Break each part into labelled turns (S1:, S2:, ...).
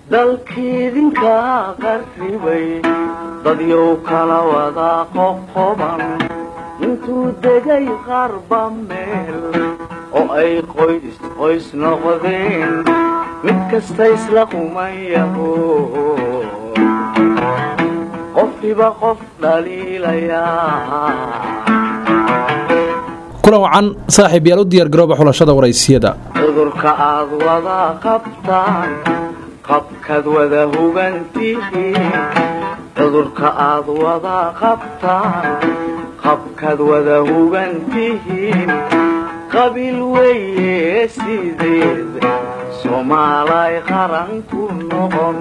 S1: dalkiidinka qarribay dadyow kala wada qoqoban intuu degay qarba meel oo ay qoys qoys noqdeen mid kasta isla qumayaho qofkiba qof dhaliilayaa
S2: kulan wacan saaxiib yaal u diyaargarooba xulashada waraysiyada
S1: cudurka aad wada qabtaan qabkaad wada hugantihiin cudurka aad wada qabtaan qabkaad wada hugantihiin qabiil weeye sideed soomaalay qaran ku noqon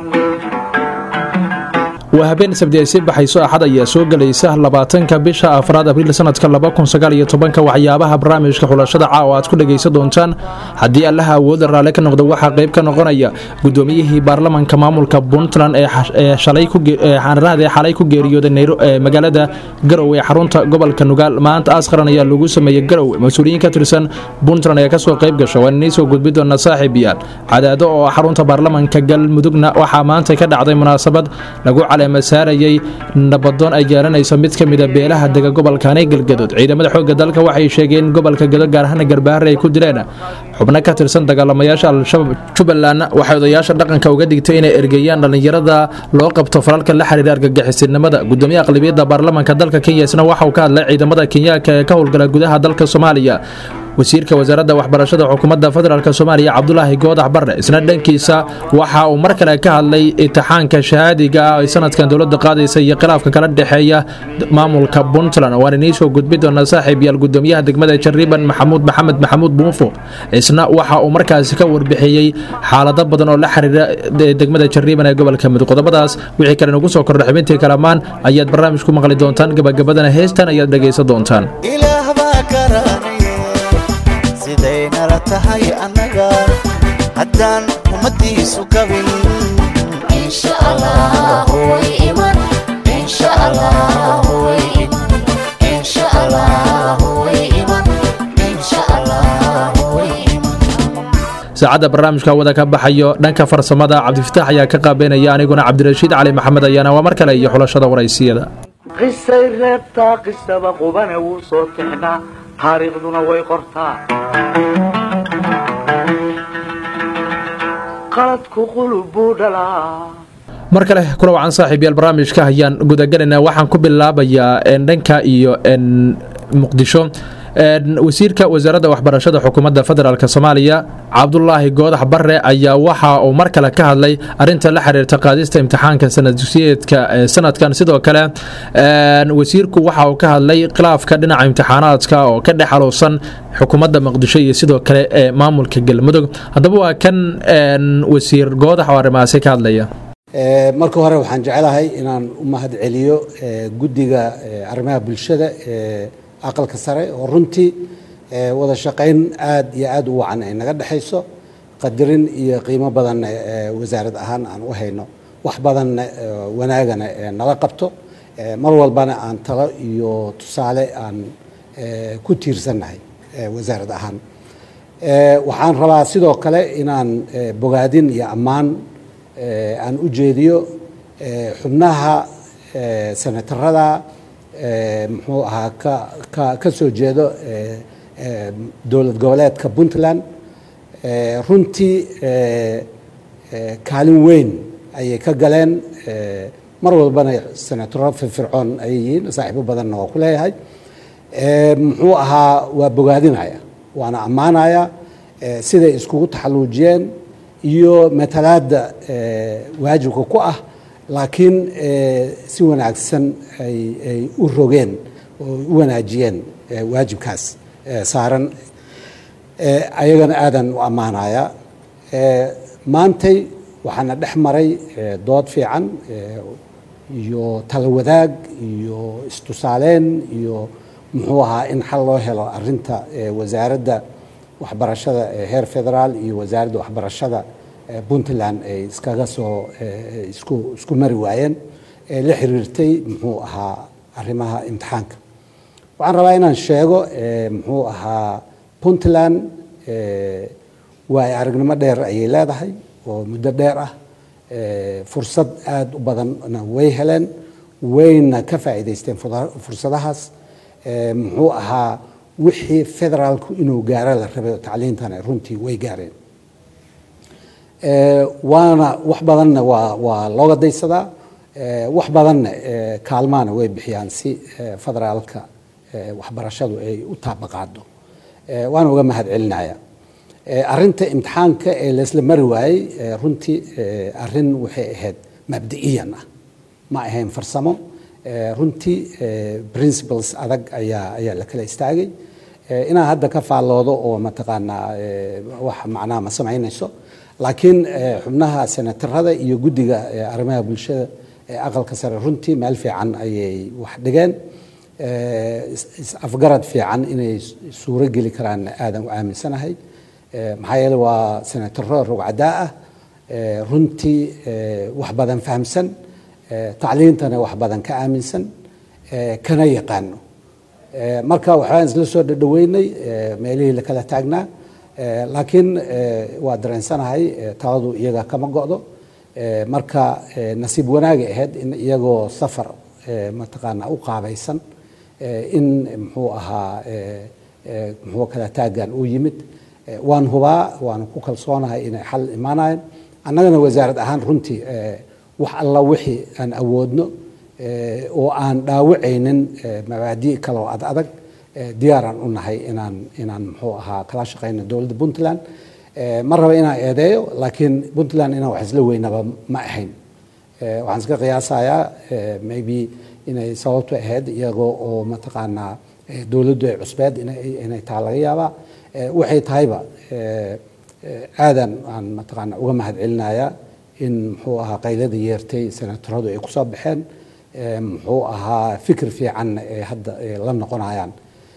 S2: waa habeen sabdi ay sii baxayso axad ayaa soo gelaysa labaatanka bisha afraad abriil sanadka labakunsagaalyotobanka waxyaabaha barnaamijka xulashada caawa aad ku dhegaysan doontaan haddii allaha awooda raalle ka noqda waxaa qayb ka noqonaya gudoomiyihii baarlamanka maamulka puntland ee xanarahda ee xalay ku geeriyooday magaalada garow ee xarunta gobolka nugaal maanta aas qaran ayaa lagu sameeyey garow mas-uuliyiin ka tirsan puntland ayaa kasoo qayb gasha waan inii soo gudbi doona saaxiib yaal cadaado oo xarunta baarlamanka galmudugna waxaa maanta ka dhacday munaasabad lagu masaarayay nabadoon ay yeelanayso mid ka mida beelaha dega gobolkaanee galgadood ciidamada xoogga dalka waxay sheegeen in gobolka gado gaar ahaan garbaharre ay ku dileen xubno ka tirsan dagaalamayaasha al-shabaab jubbalandna waxay odayaasha dhaqanka uga digtay inay ergeeyaan dhallinyarada loo qabto falalka la xiriira argagixisinimada gudoomiyaha aqlabiyadda baarlamanka dalka kenya isna waxa uu ka hadlay ciidamada kenyaanka ee ka howlgala gudaha dalka soomaaliya wasiirka wasaaradda waxbarashada xukuumadda federaalk soomaaliya cabdulaahi goodax barre isna dhankiisa waxa uu mar kale ka hadlay itixaanka shahaadiga ah ay sanadkan dowladda qaadaysa iyo khilaafka kala dhexeeya maamulka puntland waan inii soo gudbi doona saaxiib yaal gudoomiyaha degmada jariban maxamuud maxamed maxamuud buufo isna waxa uu markaasi ka warbixiyey xaalado badan oo la xiriira degmada jariban ee gobolka mudug qodobadaas wixii kale nagu soo kordha xubintii kalamaan ayaad barnaamij ku maqli doontaan gabagabadana heestan ayaad dhegaysan doontaan
S3: sidaynala tahay annaga haddaan ummadiisu gabin
S2: saacadda barnaamijka wada ka baxayo dhanka farsamada cabdifitaax ayaa ka qaabeynaya aniguna cabdirashiid cali maxamed ayaana waa mar kale iyo xulashada waraysiyada
S1: qisay reebtaa qisaba qubane wuu soo tixnaa taariikhduna way qortaa qaladku qulub buu dhalaa
S2: mar kale kula wacan saaxiib yaal barnaamijka ayaan gudagalaynaa waxaan ku bilaabayaa dhanka iyo muqdisho wasiirka wasaaradda waxbarashada xukuumadda federaalk soomaaliya cabdulaahi goodax bare ayaa waxa uu mar kale ka hadlay arinta la xiriirta qaadista imtixaanka sanaddusiyeedka sanadkan sidoo kale wasiirku waxa uu ka hadlay khilaafka dhinaca imtixaanaadka oo ka dhex aluusan xukuumadda muqdisho iyo sidoo kale ee maamulka galmudug haddaba waa kan wasiir goodax oo arrimahaasi ka hadlaya
S4: marka hore waxaan jecelahay inaan u mahad celiyo guddiga arrimaha bulshada ee aqalka sare oo runtii wada shaqayn aad iyo aad u wacan ay naga dhexayso qadarin iyo qiimo badanna wasaarad ahaan aan u hayno wax badanna wanaagana nala qabto mar walbana aan talo iyo tusaale aan ku tiirsannahay wasaarad ahaan waxaan rabaa sidoo kale inaan bogaadin iyo ammaan aan u jeediyo xubnaha senatarada muxuu ahaa ka ka soo jeedo dowlad goboleedka puntland runtii kaalin weyn ayay ka galeen mar walbana senataro firfircoon ayay yihiin saaxiibo badanna waa ku leeyahay muxuu ahaa waa bogaadinaya waana ammaanaya siday iskugu taxalluujiyeen iyo matalaadda waajibka ku ah laakiin si wanaagsan ay u rogeen oo u wanaajiyeen waajibkaas saaran ayagana aadan u ammaanaya maantay waxaana dhex maray dood fiican iyo talo wadaag iyo istusaaleyn iyo muxuu ahaa in xal loo helo arinta wasaaradda waxbarashada heer federaal iyo wasaaradda waxbarashada puntland ay iskaga soo isku isku mari waayeen ee la xiriirtay muxuu ahaa arrimaha imtixaanka waxaan rabaa inaan sheego muxuu ahaa puntland waay aragnimo dheer ayay leedahay oo muddo dheer ah Eh, fursad aada u badanna way heleen wayna ka faa'iidaysteen fuda- fursadahaas Eh, muxuu ahaa wixii federaalku inuu gaaro la rabay oo tacliintana runtii way gaareen Eh, waana wax badanna waa waa looga daysadaa Eh, wax badanna eh, kaalmaana way bixiyaan si eh, federaalka eh, waxbarashadu ay u taabaqaado Eh, waana uga mahad celinaya Eh, arrinta imtixaanka ee laysla mari waayey eh, runtii eh, arrin waxay ahayd mabdi'iyan ah ma ahayn farsamo Eh, runtii eh, principles adag ayaa ayaa la kala istaagay Eh, inaan hadda ka faalloodo oo mataqaanaa eh, wax macnaha ma samaynayso laakiin eh, xubnaha senatarada iyo guddiga eh, arrimaha bulshada ee aqalka sare runtii meel fiican ayay wax dhigeen Eh, is- is afgarad fiican inay suuro geli karaan aadan u aaminsanahay Eh, maxaa yeele waa senataro rogcadaa ah Eh, runtii eh, wax badan fahamsan Eh, tacliintana wax badan ka aaminsan eh, kana yaqaano Eh, marka waxbaan isla soo dhadhaweynay eh, meelihii la kala taagnaa Eh, laakiin eh, waa dareensanahay eh, taladu iyaga kama go'do Eh, marka eh, nasiib wanaagay ahayd in iyagoo safar eh, mataqaana u qaabaysan eh, in muxuu ahaa eh, eh, muxuu kala taagan uu yimid Eh, waan hubaa waan ku kalsoonahay inay xal imaanayaan annagana wasaarad ahaan runtii eh, wax alla wixii aan awoodno eh, oo aan dhaawacaynin eh, mabaadi' kale oo ad adag eh, diyaaraan u nahay inaan inaan muxuu ahaa kala shaqayno dowladda puntland Eh, ma raba inaan eedeeyo laakiin puntland inaan wax isla weynaba ma ahayn Eh, waxaan iska qiyaasayaa eh, maybe inay sababtu ahayd iyagoo oo mataqaanaa eh, dowladdu ay cusbeed inay inay taha laga yaabaa Eh, waxay tahayba eh, eh, aadan aan mataqaana uga mahad celinayaa in muxuu ahaa qaylada yeertay senataradu ay kusoo baxeen Eh, muxuu ahaa fikir fiican ee hadda ay la noqonayaan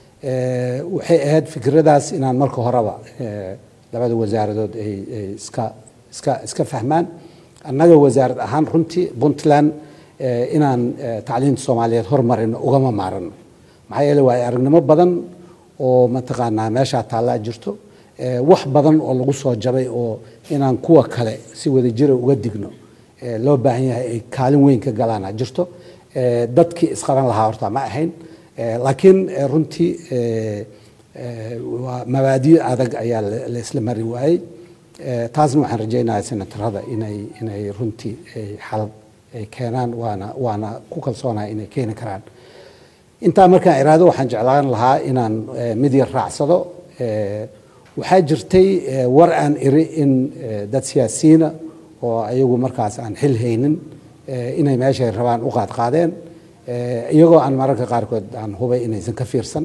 S4: Eh, waxay ahayd fikradaas inaan marka horeba eh, labada wasaaradood ay ay iska iska iska fahmaan annaga wasaarad ahaan runtii puntland eh, inaan eh, tacliinta soomaaliyeed hormarino ugama maarano maxaa yeele waa aragnimo badan oo mataqaanaa meeshaa taallaa jirto Eh, wax badan oo lagu soo jabay oo inaan kuwa kale si wadajira uga digno eh, loo baahan yahay ay kaalin weyn ka galaana jirto Eh, dadkii isqaban lahaa horta ma ahayn Eh, laakiin eh, runtii eh, eh, waa mabaadiyo adag ayaa la la isla mari waayey Eh, taasna waxaan rajaynayaa senatarada inay inay runtii ay xal ay keenaan waana waana ku kalsoonahay inay keeni karaan intaa markaan iraado waxaan jeclaan lahaa inaan eh, mid yar raacsado Eh, waxaa jirtay eh, war aan iri in eh, dad siyaasiyiina oo ayagu markaas aan xil haynin eh, inay meeshay rabaan u qaadqaadeen Eh, iyagoo aan mararka qaarkood aan hubay inaysan ka fiirsan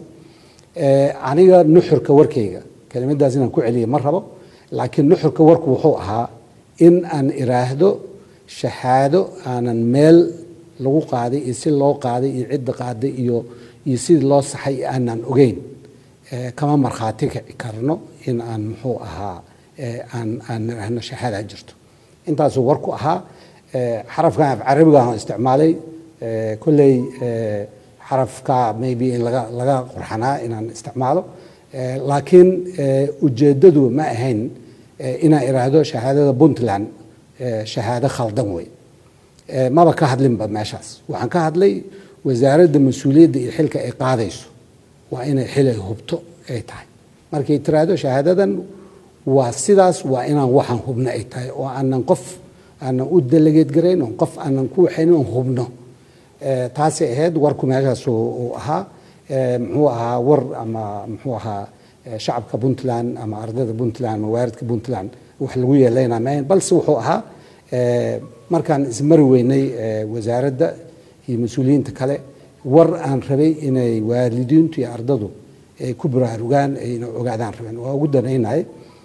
S4: Eh, aniga nuxurka warkayga kelimadaas inaan ku celiyo ma rabo laakiin nuxurka warku wuxuu ahaa in aan iraahdo shahaado aanan meel lagu qaaday iyo si loo qaaday iyo cidda qaaday iyo iyo sidii loo saxay aanan ogeyn Eh, kama markhaati kici karno in aan muxuu ahaa eh, aan aan niraahno shahaada jirto intaasuu warku ahaa Eh, xarafkan af carabiga aan isticmaalay eh, kolley eh, xarafka maybe in laga laga qurxanaa inaan isticmaalo Eh, laakiin eh, ujeeddadu ma ahayn eh, inaan iraahdo shahaadada puntland eh, shahaado khaldan wey Eh, maba ka hadlinba meeshaas waxaan ka hadlay wasaaradda mas-uuliyadda iyo xilka ay qaadayso waa inay xil ay hubto ay tahay markay tiraahdo shahaadadan waa sidaas waa inaan waxaan hubno ay tahay oo aanan qof aanan u delegeed garayn oo qof aanan ku waxaynin oon hubno Eh, taasay ahayd warku meeshaas uu uu ahaa Eh, muxuu ahaa war ama muxuu ahaa eh, shacabka puntland ama ardayda puntland ama waaridka puntland wax lagu yeelaynaa maahayn balse wuxuu ahaa eh, markaan ismari weynay eh, wasaaradda iyo mas-uuliyiinta kale war aan rabay inay waalidiintu iyo ardadu ay ku baraarugaan ayna ogaadaan rabeen waa ugu danaynahay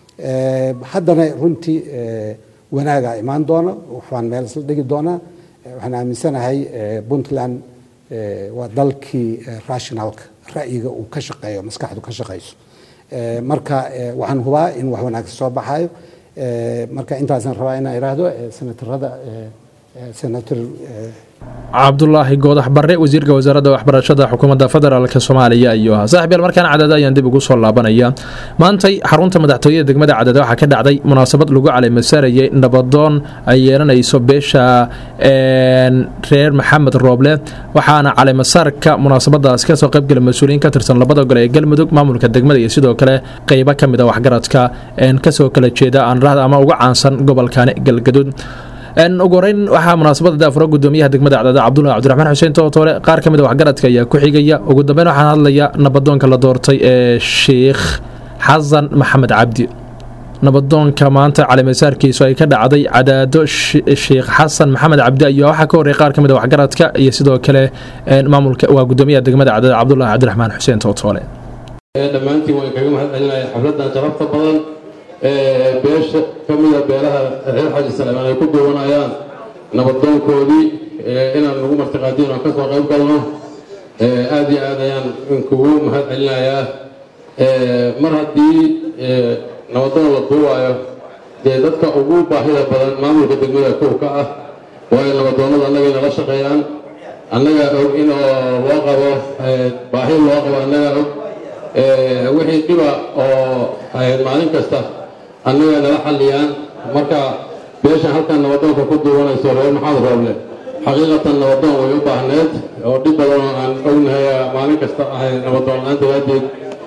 S4: Eh, haddana runtii eh, wanaagaa imaan doona waxbaan meel isla dhigi doonaa Eh, waxaan aaminsanahay eh, puntland eh, waa dalkii eh, rationalka ra'yiga uu ka shaqeeyo maskaxdu ka shaqeyso Eh, marka eh, waxaan hubaa in wax wanaagsan soo baxayo Eh, marka intaasaan rabaa inaan iraahdo eh, senatarada eh, senator
S2: cabdulaahi goodax barre wasiirka wasaaradda waxbarashada xukuumadda federaalk soomaaliya ayuu ahaa saaxib yaal markaan cadada ayaan dib ugu soo laabanaya maantay xarunta madaxtooyada degmada cadada waxaa ka dhacday munaasabad lagu caleemasaarayay nabadoon ay yeelanayso beesha reer maxamed rooble waxaana caleemasaarka munaasabadaas kasoo qaybgala mas-uuliyiin ka tirsan labada gole ee galmudug maamulka degmada iyo sidoo kale qeybo ka mid a waxgaradka kasoo kala jeeda aanrahda ama uga caansan gobolkani galgaduud ugu horeyn waxaa munaasabada daafuro gudoomiyaha degmada cadada cabdulahi cabdiraxmaan xuseen tootoole qaar ka mid a waxgaradka ayaa ku xigaya ugu dambeyn waxaan hadlaya nabadoonka la doortay ee sheikh xasan maxamed cabdi nabadoonka maanta caleemasaarkiisu ay ka dhacday cadaado sheikh xasan maxamed cabdi ayaa waxaa ka horreeyay qaar ka mid a waxgaradka iyo sidoo kale maamulka waa gudoomiyaha degmada cadada cabdulahi cabdiraxmaan xuseen tootoole
S5: dhammaantiin waan kaga mahad celinaya xafladan sharafta badan beesha ka mida beelaha reer xaji saleemaan ay ku duwanayaan nabadoonkoodii inaan nagu martiqaadiin oo kasoo qayb galno aad iyo aad ayaan kugu mahad celinayaa mar haddii nabadoon la duuwaayo dee dadka ugu baahida badan maamulka degmada kow ka ah waayo nabadoonnada annaga inala shaqeeyaan annaga og in loo qabo baahi loo qabo annaga og wixii dhiba oo maalin kasta annaga nala xalliyaan marka beeshan halkan nabadoonka ku duubanayso reer maxamed rooble xaqiiqatan nabadoon way u baahneed oo dhib badan oo aan ognahay maalin kasta ahay nabadoon la-aan daraaddeed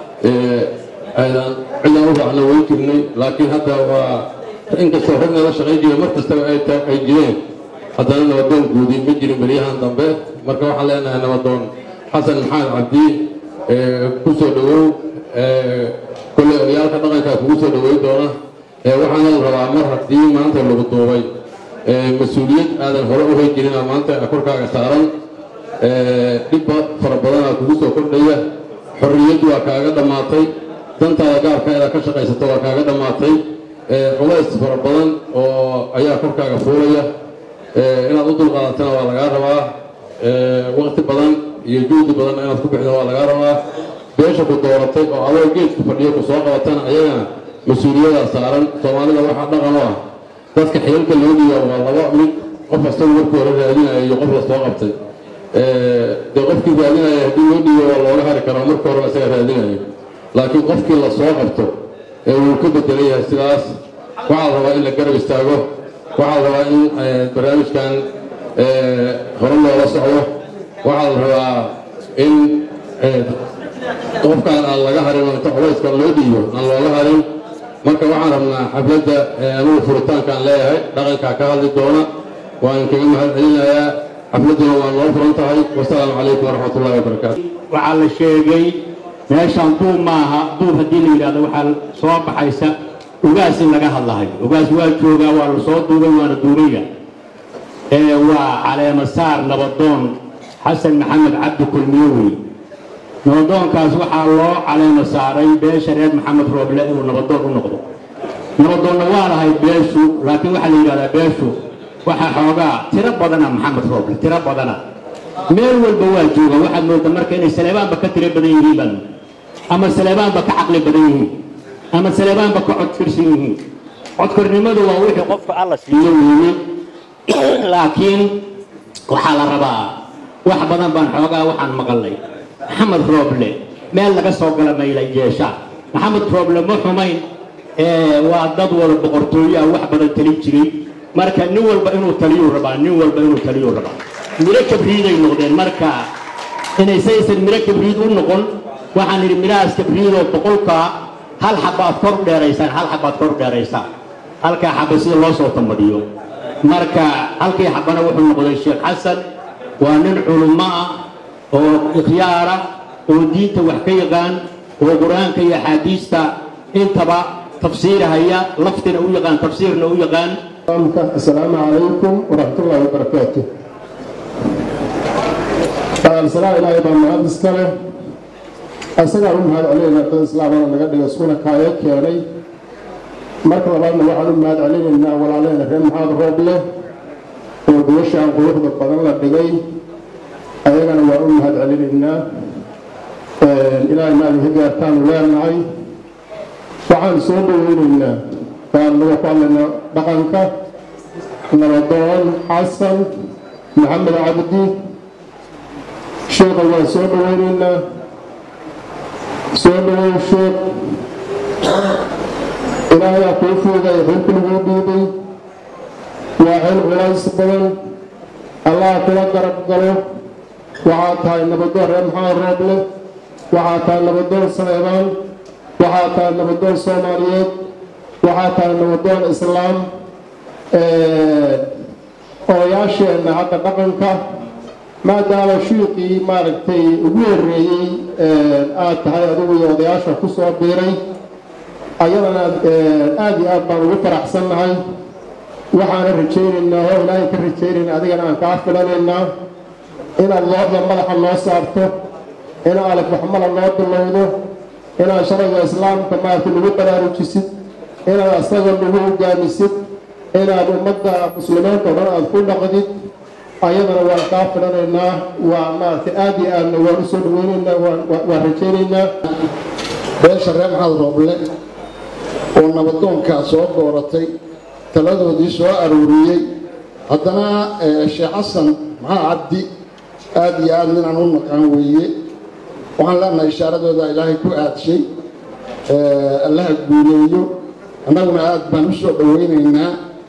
S5: aydaan cidaan u raacna way jirnay laakiin hadda waa inkastoo rag nala shaqayn jira mar kastaba ay jireen haddana nabadoon guudi ma jirin beryahan dambe marka waxaan leenahay nabadoon xasan maxamed cabdi ku soo dhowow kolley odayaalka dhaqankaa kugu soo dhoweyn doona waxaana la rabaa mar haddii maanta lagu duubay mas-uuliyad aadan hore u hay jirina maanta korkaaga saaran dhibba fara badanaa kugu soo kordhaya xorriyad waa kaaga dhammaatay dantaada gaarka inaad ka shaqaysato waa kaaga dhammaatay culays fara badan oo ayaa korkaaga fuulaya inaad u dulqaadatana waa lagaa rabaa waqti badan iyo juhdi badan inaad ku bixdo waa lagaa rabaa beesha ku dooratay oo adoo geedku fadhiyo ku soo qabatana ayagana mas-uuliyadaa saaran soomaalida waxaa dhaqan u ah dadka xilalka loo dhiiba waa laba mid qof asagu markii hore raadinaya iyo qof la soo qabtay dee qofkii raadinaya haddii loo dhiibo waa looga hari karaa markii horeba isaga raadinayo laakiin qofkii la soo qabto ee wuu ka bedelan yahay sidaas waxaa la rabaa in la garab istaago waxaa la rabaa in barnaamijkan hore loola socdo waxaa la rabaa in qofkaan aan laga harin oo inta culayska loo dhiibo aan looga harin marka waxaan rabnaa xafladda anugu furitaankaan leeyahay dhaqankaa ka hadli doona waan kaga mahad celinayaa xafladduna waa noo furan tahay wasalaamu calaykum waraxmat ullahi wabarakaatu
S6: waxaa la sheegay meeshaan duub maaha duub haddii la yidhahdo waxaa soo baxaysa ugaas in laga hadlahayo ugaas waa joogaa waa la soo duubay waana duubaya ee waa caleema saar nabadoon xasan maxamed cabdi kulmiyo wey nabadoonkaas waxaa loo caleema saaray beesha reer maxamed rooble inuu nabadoon u noqdo nabadoonna waa lahay beeshu laakiin waxaa la yidhahdaa beeshu waxaa xoogaa tiro badana maxamed rooble tiro badana meel walba waa jooga waxaad moodaa marka inay saleebaanba ka tiro badan yihiin baan ama saleebaanba ka caqli badan yihiin ama saleebaanba ka codfirsan yihiin codkornimadu waa wixii qofka alla siiyo weeye laakiin waxaa la rabaa wax badan baan xoogaa waxaan maqalnay maxamed rooble meel laga soo gala maylay yeesha maxamed rooble ma xumayn waa dad wada boqortooyo ah wax badan talin jiray marka nin walba inuu taliyuu rabaa nin walba inuu taliyuu rabaa miro kabriiday noqdeen marka inay saysan miro kabriid u noqon waxaan idhi mirahaas kabriidoo boqolkaa hal xabaad kor dheeraysaan hal xabaad kor dheeraysaan halkaa xaba sida loo soo tambadiyo marka halkii xabana wuxuu noqday sheekh xasan waa nin culummo ah oo ikhyaara oo diinta wax ka yaqaan oo qur-aanka iyo axaadiista intaba tafsiirahaya laftina u yaqaan tafsiirna u yaqaan
S7: السلام عليكم ورحمة الله وبركاته السلام إلهي بان مهد اسكاله أساقا هم هذا علينا دad islaamana naga dhiga iskuna kaaya keenay marka labaadna waxaan u mahad celinaynaa walaaleyna reer maxamed rooble oo gubashaan quruxda badan la dhigay ayagana waan u mahad celinaynaa ilaahay maali ka gaartaanu leenahay waxaan soo dhaweynaynaa baan naga ku hadlaynaa dhaqanka nabadoon xasan maxamed cabdi sheekha waan soo dhaweynaynaa soo dhaweyn sheekh ilaahayaa kuu fuuday xilku laguu dhiibay waa xil culays badan allah kula garab galo waxaa tahay nabadoon reer maxamed rooble waxaa tahay nabadoon saleebaan waxaa tahay nabadoon soomaaliyeed waxaa tahay nabadoon islaam odayaasheenna hadda dhaqanka maadaama shiiqii maaragtay ugu horreeyey aad tahay adigu iyo odayaasha ku soo biiray ayadana aada iyo aad baan ugu faraxsannahay waxaana rajaynaynaa oo ilaahay ka rajaynayna adigana aan kaa filanaynaa inaad looxda madaxa noo saarto in alif waxmala noo bilowdo inaad sharciga islaamka maaragtay nagu baraarujisid inaad asaga nagu hogaamisid inaad ummadda muslimiinta o dhan aada ku dhaqdid ayadana waan kaa filanaynaa waa maaragtay aada iyo aadna waan u soo dhaweynaynaa waan rajaynaynaa
S8: beesha reer maxamed rooble oo nabadoonkaa soo dooratay taladoodii soo arooriyey haddana sheekh xasan maxaa cabdi aada iyo aada ninaan u naqaan weeye waxaan leenahay ishaaradooda ilaahay ku aadshay allaha guuleeyo annaguna aada baan u soo dhoweynaynaa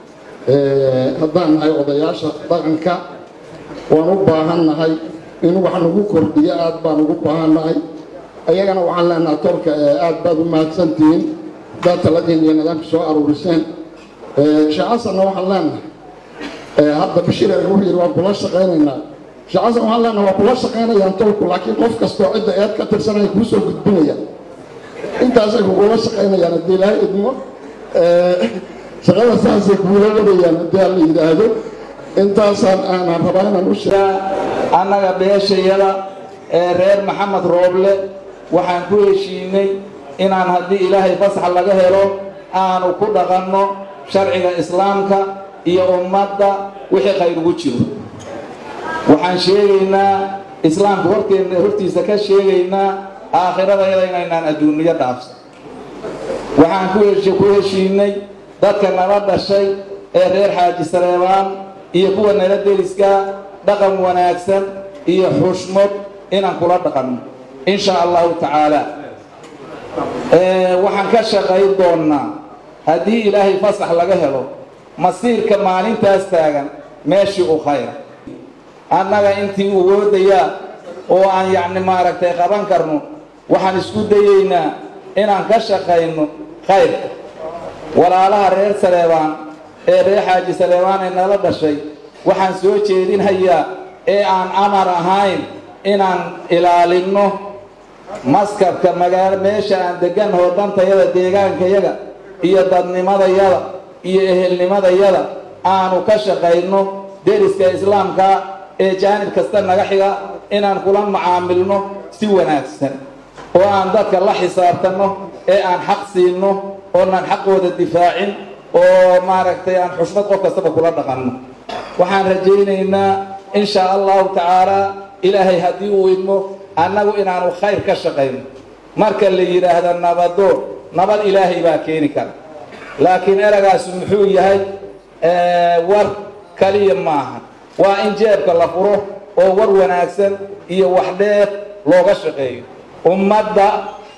S8: haddaan nahay odayaasha dhaqanka waan u baahannahay in wax nagu kordhiyo aada baan ugu baahannahay ayagana waxaan leenahay tolka aada baad u mahadsantihiin haddaad taladiin iyo nidaamka soo aruuriseen sheekh xasanna waxaan leenahay hadda bashiir wuxuu yidhi waan kula shaqaynaynaa sheekh xasan waxaan leenahay waa kula shaqaynayaan tolku laakiin qof kastoo cidda eed ka tirsanaya kuu soo gudbinayaan intaasay kugula shaqaynayaan haddii ilaahay idmo shaqada saasay kuula wadayaan haddii aan la yidhaahdo intaasaan aanan rabaa inaan u sheego
S9: annaga beeshayada ee reer maxamed rooble waxaan ku heshiinay inaan haddii ilaahay fasax laga helo aanu ku dhaqanno sharciga islaamka iyo ummadda wixii khayr ugu jiro waxaan sheegaynaa islaamka horteenna hortiisa ka sheegaynaa aakhirada inaynaan adduuniyo dhaafsan waxaan ku hesh ku heshiinay dadka nala dhashay ee reer xaaji saleebaan iyo kuwa nala deriska dhaqan wanaagsan iyo xushmad inaan kula dhaqanno in sha allahu tacaala waxaan ka shaqayn doonnaa haddii ilaahay fasax laga helo masiirka maalintaas taagan meeshii u khayra annaga intii uwoodayaa oo aan yacni maaragtay qaban karno waxaan isku dayeynaa inaan ka shaqayno khayrka walaalaha reer saleebaan ee reer xaaji saleebaan ee nala dhashay waxaan soo jeedinhayaa ee aan amar ahayn inaan ilaalinno maskabka magaalo meesha aan deganahoo dhantayada deegaankayaga iyo dadnimadayada iyo ehelnimadayada aanu ka shaqayno deriska islaamka ee jaanib kasta naga xiga inaan kula macaamilno si wanaagsan oo aan dadka la xisaabtanno ee aan xaq siinno oonaan xaqooda difaacin oo maaragtay aan xushmad qof kastaba kula dhaqanno waxaan rajaynaynaa in shaa allahu tacaalaa ilaahay haddii uu idmo annagu inaanu khayr ka shaqayno marka la yidhaahdo nabadoon nabad ilaahay baa keeni kara laakiin eragaasu muxuu yahay war kaliya maaha waa in jeebka la furo oo war wanaagsan iyo wax dheer looga shaqeeyo ummadda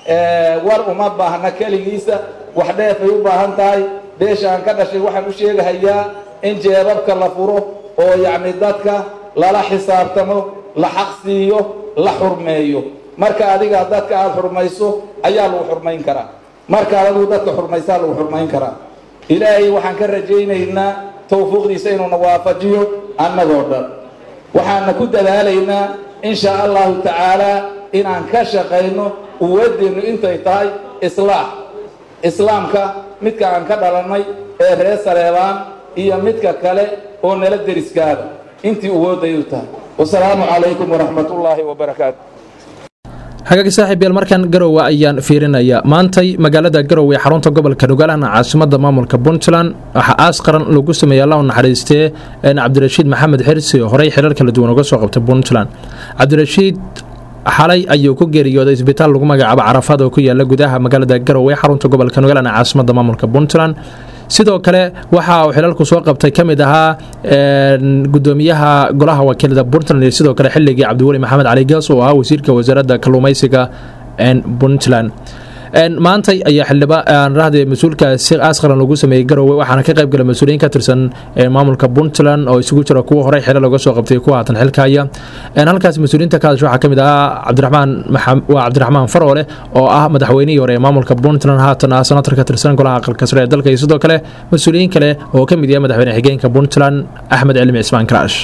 S9: war uma baahna keligiisa wax dheefay u baahan tahay beesha aan ka dhashay waxaan u sheegahayaa in jeebabka la furo oo yacni dadka lala xisaabtamo la xaq siiyo la xurmeeyo marka adiga dadka aada xurmayso ayaa lagu xurmayn karaa marka adigu dadka xurmaysaa lagu xurmayn karaa ilaahay waxaan ka rajaynaynaa tawfiiqdiisa inuuna waafajiyo annagoo dhan waxaana ku dadaalaynaa in shaa allahu tacaalaa inaan ka shaqayno uwadeennu intay tahay islaax islaamka midka aan ka dhalannay ee reer saleebaan iyo midka kale oo nala deriskaada intii uwoodaydu tahay wasalaamu calaykum waraxmat ullaahi wabarakaatu
S2: hagaagi saaxiib yaal markan garowe ayaan fiirinaya maantay magaalada garowe ee xarunta gobolka dhugalana caasimada maamulka puntland waxaa aas qaran lagu sameeyey alla u naxariistee cabdirashiid maxamed xirsi oo horey xirar kala duwan uga soo qabtay puntland cabdirashiid xalay ayuu ku geeriyooday isbitaal lagu magacaabo carafaad oo ku yaala gudaha magaalada garowe ee xarunta gobolka dhugalana caasimada maamulka puntland sidoo kale waxa uu xilalku soo qabtay ka mid ahaa gudoomiyaha golaha wakiilada puntland iyo sidoo kale xilligii cabdiweli maxamed cali gaas oo ahaa wasiirka wasaaradda kalluumeysiga puntland maantay ayaa xildhibaan rahde mas-uulkaasi askaran lagu sameeyey garowe waxaana ka qayb gala mas-uuliyiin ka tirsan maamulka puntland oo isugu jira kuwa horey xilo looga soo qabtay kuwa haatan xilkaya halkaas mas-uuliyiinta ka hadasha waxaa ka mid ahaa cabdiraxmaan waa cabdiraxmaan faroole oo ah madaxweynihii hore ee maamulka puntland haatan ah senator ka tirsan golaha aqalka sare ee dalka iyo sidoo kale mas-uuliyiin kale oo ka mid yahay madaxweyne xigeenka puntland axmed cilmi cismaan karaash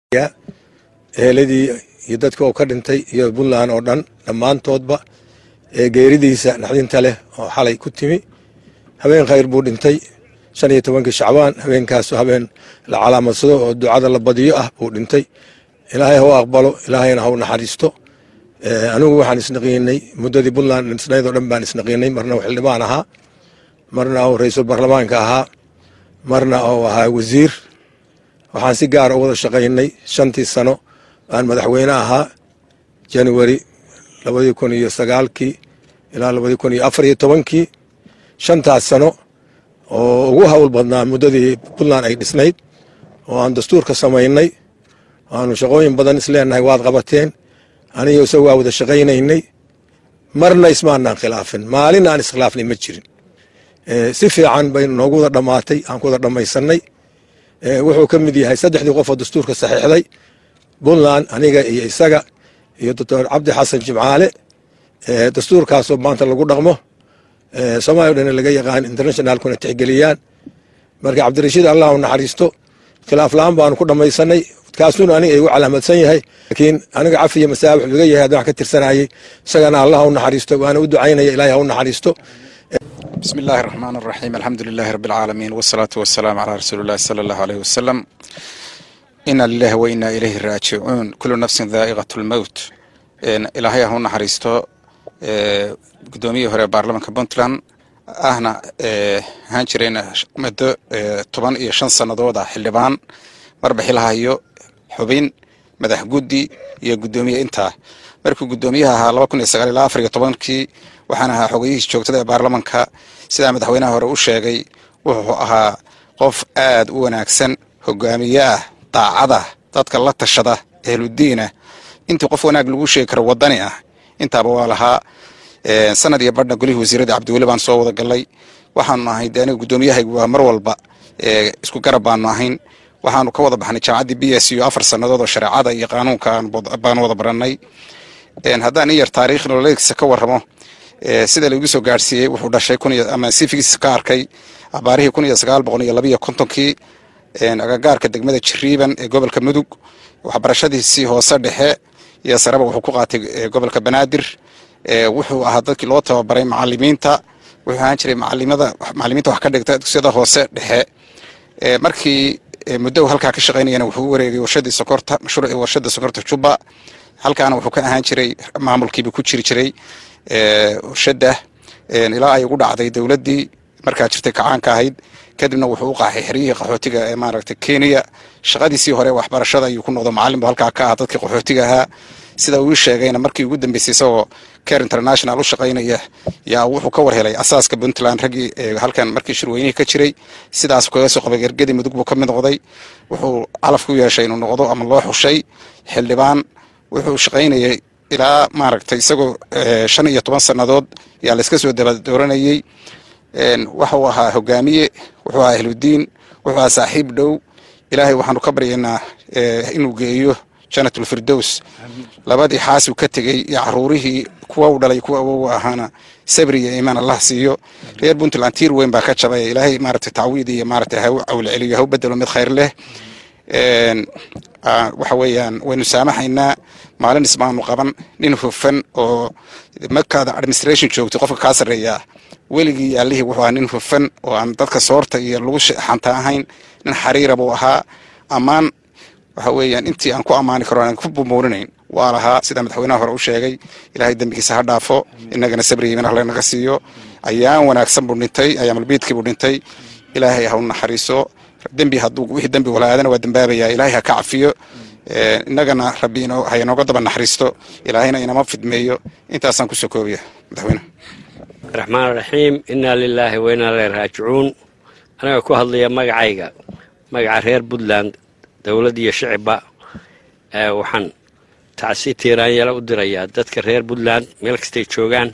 S10: eheladii iyo dadka oo ka dhintay iyo puntland oo dhan dhammaantoodba ee geeridiisa naxdinta leh oo xalay ku timi habeen khayr buu dhintay shan iyo tobankii shacbaan habeenkaasu habeen la calaamadsado oo ducada la badiyo ah buu dhintay ilaahay hau aqbalo ilaahayna hau naxariisto anigu waxaan isnaqiinay muddadii puntland dhisnaydoo dhan baan isnaqiinay marna uu xildhibaan ahaa marna uu ra-iisul baarlamaanka ahaa marna uu ahaa wasiir waxaan si gaara u wada shaqaynay shantii sano aan madaxweyne ahaa january labadii kun iyo sagaalkii ilaa labadii kun iyo afar iyo tobankii shantaas sano oo ugu hawl badnaa muddadii puntland ay dhisnayd oo aan dastuurka samaynay aanu shaqooyin badan isleenahay waad qabateen aniga isagu waa wada shaqaynaynay marna ismaanaan khilaafin maalin aan iskhilaafnay ma jirin si fiican bay noogu wada dhammaatay aan ku wada dhammaysanay wuxuu ka mid yahay saddexdii qof oo dastuurka saxiixday puntland aniga iyo isaga iyo doctor cabdi xasan jimcaale dastuurkaasoo maanta lagu dhaqmo soomaaliya o dhan laga yaqaan internationalkuna tixgeliyaan marka cabdirashiid allah u naxariisto khilaaf la-aan baanu ku dhammaysanay kaasuna aniga igu calaamadsan yahay laakiin aniga cafi iyo masaabax laga yahay haddaan ka tirsanayay isagana allah u naxariisto waana u ducaynaya ilahay ha u naxariisto
S11: بسم الله الرحمن الرحيم الحمد لله رب العالمين والصلاة والسلام على رسول الله صلى الله عليه وسلم إنا لله وإنا إليه راجعون كل نفس ذائقة الموت إلهي هون حريستو قدومي هوري بارلمانك بونتلان ahna ahaan jirayna muddo toban iyo shan sannadood ah xildhibaan marba xilhayo xubin madax guddi iyo guddoomiye intaa markuu guddoomiyaha ahaa laba kun iyo sagaal ilaa afar iyo tobankii waxaan ahaa xogeyihiis joogtada ee baarlamanka sidaa madaxweynaha hore u sheegay wuxuu ahaa qof aad u wanaagsan hogaamiye ah daacada dadka la tashada ehludiinah intii qof wanaag lagu sheegi karo wadani ah intaaba waa lahaa sanad iyo badhna golihii wasiirada cabdiweli baan soo wada galay waxaanu ahay de aniga guddoomiyahaygu waa mar walba isku garab baanu ahayn waxaanu ka wada baxnay jaamacaddii b s u afar sannadood oo shareecada iyo qaanuunka baanu wada barannay haddaan in yar taariikh nololeedkiisa ka warramo sida laigu soo gaadhsiiyey wuxuu dhashay ama sifigiisa ka arkay abaarihii kun iyo sagaal boqol iyo labiyo kontonkii agagaarka degmada jiriiban ee gobolka mudug waxbarashadiisii hoose dhexe iyo sareba wuxuu ku qaatay gobolka banaadir wuxuu ahaa dadkii loo tababaray macalimiinta wuxuu ahaan jiray macalimada macalimiinta wax ka dhigta dugsiyada hoose dhexe markii muddo halkaa ka shaqaynayana wuxuu u wareegay warshadii sokorta mashruucii warshada sokorta juba halkaana wuxuu ka ahaan jiray maamulkiiba ku jiri jiray warshada ilaa ay ugu dhacday dowladdii markaa jirtay kacaanka ahayd kadibna wuxuu u qaaxay xeryihii qaxootiga ee maaragtay kenya shaqadiisii hore waxbarashada ayuu ku noqdo macalin bu halkaa ka ah dadkii qaxootiga ahaa sida uu sheegayna markii ugu dambeysay isagoo care international u shaqaynaya yaa wuxuu ka war helay asaaska puntland raggii halkan markii shirweynihii ka jiray sidaas kaga soo qabay gergadi mudug buu ka mid noqday wuxuu calaf ku yeeshay inuu noqdo ama loo xushay xildhibaan wuxuu shaqaynayay ilaa maaragtay isagoo shan iyo toban sannadood yaa layska soo daba dooranayey waxuu ahaa hogaamiye wuxuu ahaa ahludiin wuxuu ahaa saaxiib dhow ilaahay waxaanu ka baryaynaa inuu geeyo janatul firdows labadii xaasuu ka tegey iyo caruurihii kuwa u dhalay kuwa awowa ahaana sabri iyo iimaan allah siiyo reer puntland tiir weyn baa ka jabay ilaahay maaragtay tacwiid iyo maaragtay ha u cawle celiyo ha u bedelo mid khayr leh waxa weeyaan waynu saamaxaynaa maalin ismaanu qaban nin hufan oo markaada administration joogto qofka kaa sarreeyaa weligii yaalihii wuxuu ahaa nin hufan oo aan dadka soorta iyo lagu xanta ahayn nin xariira buu ahaa ammaan waxa weeyaan intii aan ku ammaani karo aan ku bumuurinayn waa lahaa sida madaxweynaha hore u sheegay ilaahay dembigiisa ha dhaafo innagana sabri iiman alle naga siiyo ayaan wanaagsan buu dhintay ayaamalbiidkii buu dhintay ilaahay ha u naxariiso dembi hadduu wixii dembi walaadana waa dembaabayaa ilaahay ha ka cafiyo innagana rabbi ha inooga daba naxariisto ilaahayna inama fidmeeyo intaasaan kusoo koobaya madaxweyne
S12: raxmaan raxiim innaa lilaahi wa innaa ileyhi raajicuun aniga ku hadlaya magacayga magaca reer puntland dowladd iyo shicibba waxaan tacsi tiiraanyala u dirayaa dadka reer puntland meel kastay joogaan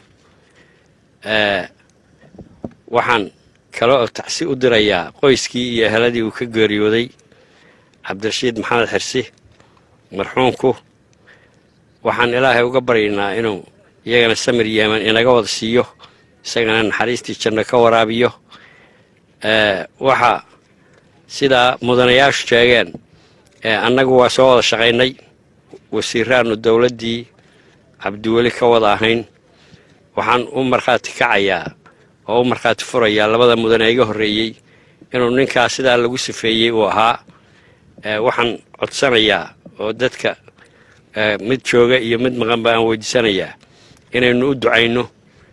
S12: waxaan kale oo tacsi u dirayaa qoyskii iyo eheladii uu ka geeriyooday cabdirashiid maxamed xirsi marxuumku waxaan ilaahay uga baryaynaa inuu iyagana samir yeeman inaga wada siiyo isagana naxariistii janno ka waraabiyo waxa sidaa mudanayaashu sheegeen annagu waa soo wada shaqaynay wasiiraannu dowladdii cabdiweli ka wada ahayn waxaan u markhaati kacayaa oo u markhaati furayaa labada mudane iga horreeyey inuu ninkaas sidaa lagu sifeeyey uu ahaa waxaan codsanayaa oo dadka mid jooga iyo mid maqanba aan weydiisanayaa inaynu u ducayno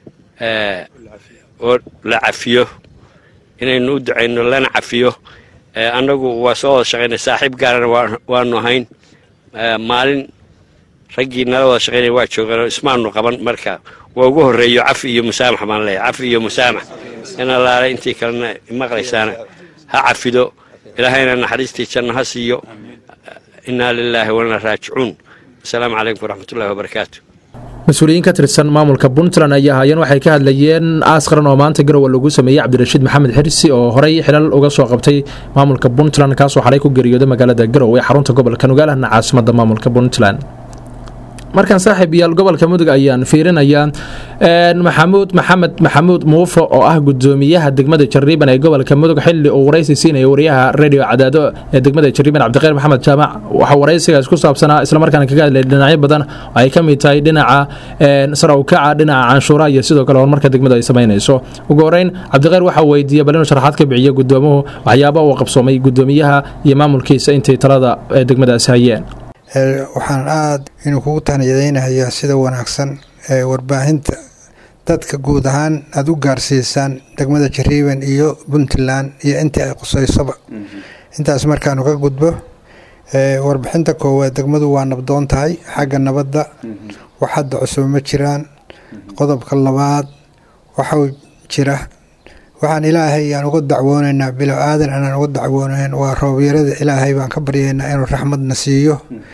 S12: oo la cafiyo inaynu u ducayno lana cafiyo annagu waa soo wada shaqaynay saaxiib gaarana waanu ahayn maalin raggii nala wada shaqaynaya waa joogaan oo ismaanu qaban marka waa ugu horreeyo cafi iyo musaamax baan leeyahay cafi iyo musaamax in allaale intii kalena maqlaysaana ha cafido ilaahayna naxariistii janno ha siiyo innaa lilaahi walna raajicuun asalaamu calaykum waraxmatullahi wabarakaatu
S2: mas-uuliyiin ka tirsan maamulka puntland ayaa haayeen waxay ka hadlayeen aas qaran oo maanta garowe lagu sameeyey cabdirashiid maxamed xirsi oo horey xilal uga soo qabtay maamulka puntland kaasoo xalay ku geeriyooday magaalada garowe ee xarunta gobolka nogaalahna caasimada maamulka puntland markaan saaxiib yaal gobolka mudug ayaan fiirinayaa maxamuud maxamed maxamuud muufo oo ah gudoomiyaha degmada jariiban ee gobolka mudug xili uu waraysi siinaya wariyaha radio cadaado ee degmada jariiban cabdiqeyr maxamed jaamac waxaa waraysigaas ku saabsanaa islamarkaana kaga hadlay dhinacyo badan oo ay ka mid tahay dhinaca sarawkaca dhinaca canshuuraha iyo sidoo kale horumarka degmadu ay samaynayso ugu horeyn cabdiqeyr waxaa weydiiyey bal inuu sharaxaad ka biciyo gudoomuhu waxyaaba uu qabsoomay gudoomiyaha iyo maamulkiisa intay talada ee degmadaasi hayeen
S13: waxaan aada inuu kugu tahniyadaynayaa sida wanaagsan ee warbaahinta dadka guud ahaan aada u gaarsiisaan degmada jariiban iyo puntland iyo intii ay qusaysoba intaas markaanu ka gudbo warbixinta koowaad degmadu waa nabdoon tahay xagga nabadda wax hadda cusub ma jiraan qodobka labaad waxau jira waxaan ilaahay aan uga dacwoonaynaa bilo aadan aanaan uga dacwoonayn waa roobyarada ilaahay baan ka baryaynaa inuu raxmadna siiyo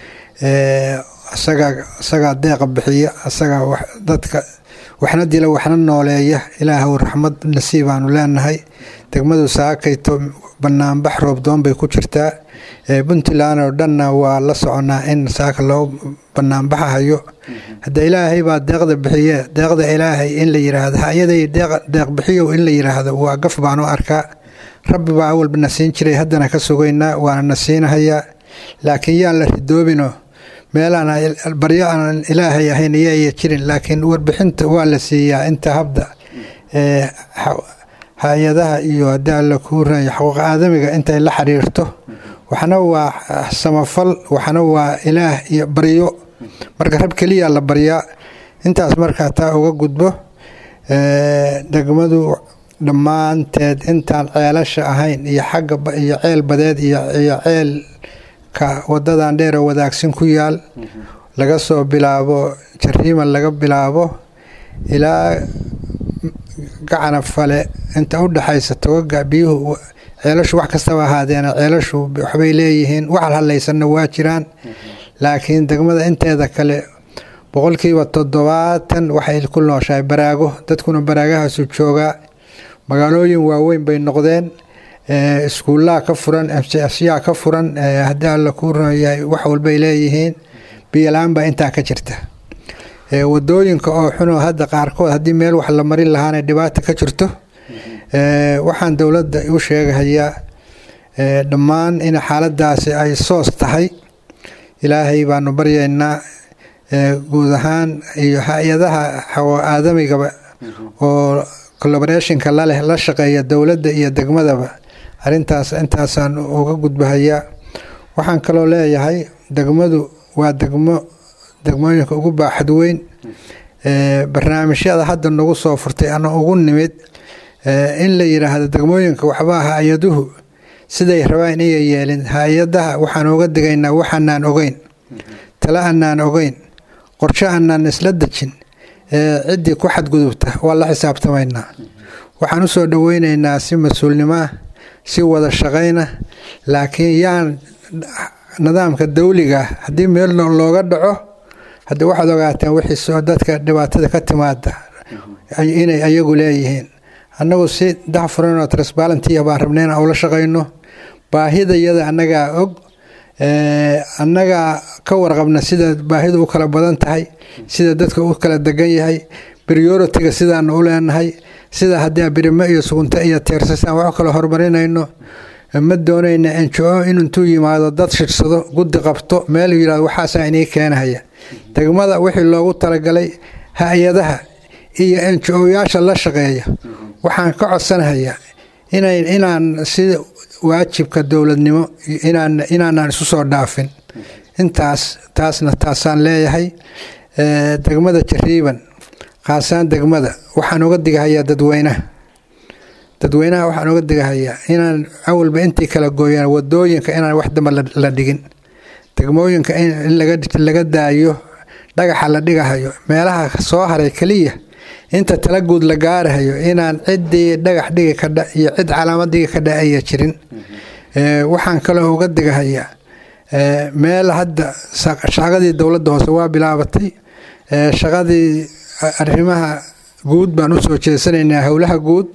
S13: asagaa isagaa deeqa bixiya asagaa dadka waxna dila waxna nooleeya ilaahw raxmad nasiibaanu leenahay degmadu saakayto banaanbax roobdoon bay ku jirtaa puntland oo dhanna waa la soconaa in saaka loo banaanbaxahayo hadda ilaahay baa deeqda bixiye deeqda ilaahay in la yiraahdo hayaday deeq bixiyow in la yiraahdo waa gaf baan u arkaa rabbi baa awalba na siin jiray haddana ka sugaynaa waana na siinahayaa laakiin yaan la ridoobino meelaan baryo aan ilaahay ahayn iyoaya jirin laakiin warbixinta waa la siiyaa inta habda hay-adaha iyo haddii alla kuu raya xuquuq aadamiga intay la xiriirto waxna waa samafal waxna waa ilaah iyo baryo marka rab keliya la baryaa intaas markaa taa uga gudbo degmadu dhammaanteed intaan ceelasha ahayn iyo xagga iyo ceel badeed iyo ceelka wadadan dheer oo wadaagsin ku yaal laga soo bilaabo jariiman laga bilaabo ilaa gacana fale inta u dhexaysa togaga biyuhu ceelashu wax kastaba ahaadeena ceelashu waxbay leeyihiin wax hadlaysanna waa jiraan laakiin degmada inteeda kale boqolkiiba toddobaatan waxay ku nooshahay baraago dadkuna baraagahaasu joogaa magaalooyin waaweyn bay noqdeen iskuullaha ka furan mcsyaa ka furan haddii alla kuu runyahay wax walbay leeyihiin biyola-aan baa intaa ka jirta wadooyinka oo xunoo hadda qaarkood haddii meel wax la marin lahaana dhibaata ka jirto waxaan dowladda u sheegahayaa dhammaan in xaaladaasi ay soos tahay ilaahay baanu baryaynaa guud ahaan iyo hay-adaha aadamigaba oo collaborationka laleh la shaqeeya dowladda iyo degmadaba arintaas intaasaan uga gudbahayaa waxaan kaloo leeyahay degmadu waa degmo degmooyinka ugu baaxad weyn barnaamijyada hadda nagu soo furtay ana ugu nimid in la yiraahdo degmooyinka waxbaa hay-aduhu siday rabaan inay yeelin hay-adaha waxaan uga digaynaa waxaanaan ogeyn tale anaan ogeyn qorshe anaan isla dejin ciddii ku xadgudubta waa la xisaabtamaynaa waxaan usoo dhaweyneynaa si mas-uulnimo ah si wada shaqayna laakiin yaan nidaamka dawliga haddii meel looga dhaco haddii waxaad ogaateen wixii dadka dhibaatada ka timaada inay ayagu leeyihiin annagu si dacfuran oo transbalantiya baan rabnay inaan ula shaqayno baahidayada annagaa og annagaa ka warqabna sida baahidu u kala badan tahay sida dadka u kala degan yahay prioritiga sidaanu u leenahay sida haddii birimo iyo sugunto iyo teersasaan wax kala horumarinayno ma doonayna enjo in intuu yimaado dad shirsado guddi qabto meel yirahdo waxaasaa inii keenahaya degmada wixii loogu talagalay hay-adaha iyo enjo-yaasha la shaqeeya waxaan ka codsanahayaa inaan sida waajibka dowladnimo inaanaan isu soo dhaafin intaas taasna taasaan leeyahay degmada jariiban khaasaan degmada waxaan uga digahayaa dadweynaha dadweynaha waxaan uga digahayaa inaan awalba intii kala gooyaan wadooyinka inaan wax damba la dhigin degmooyinka in laga daayo dhagaxa la dhigahayo meelaha soo haray keliya inta tala guud la gaarahayo inaan ciddii dhagax dhigi kadha iyo cid calaamad dhigi kadha aya jirin waxaan kaloo uga digahayaa meel hadda shaqadii dowladda hoose waa bilaabatay shaqadii arrimaha guud baan usoo jeesanaynaa howlaha guud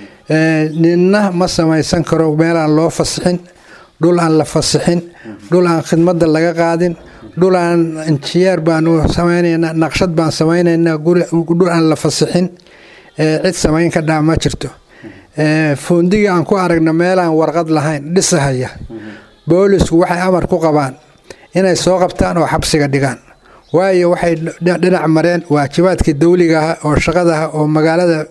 S13: ninna ma samaysan karo meelaan loo fasixin dhul aan la fasixin dhul aan khidmadda laga qaadin dhul aan injiyeer baanu samaynaynaa naqshad baan samaynaynaa dhul aan la fasixin cid samayn ka dhaa ma jirto fuundigii aan ku aragna meelaan warqad lahayn dhisahaya boolisku waxay amar ku qabaan inay soo qabtaan oo xabsiga dhigaan waayo waxay dhinac mareen waajibaadkii dawligaah oo shaqadaha oo magaalada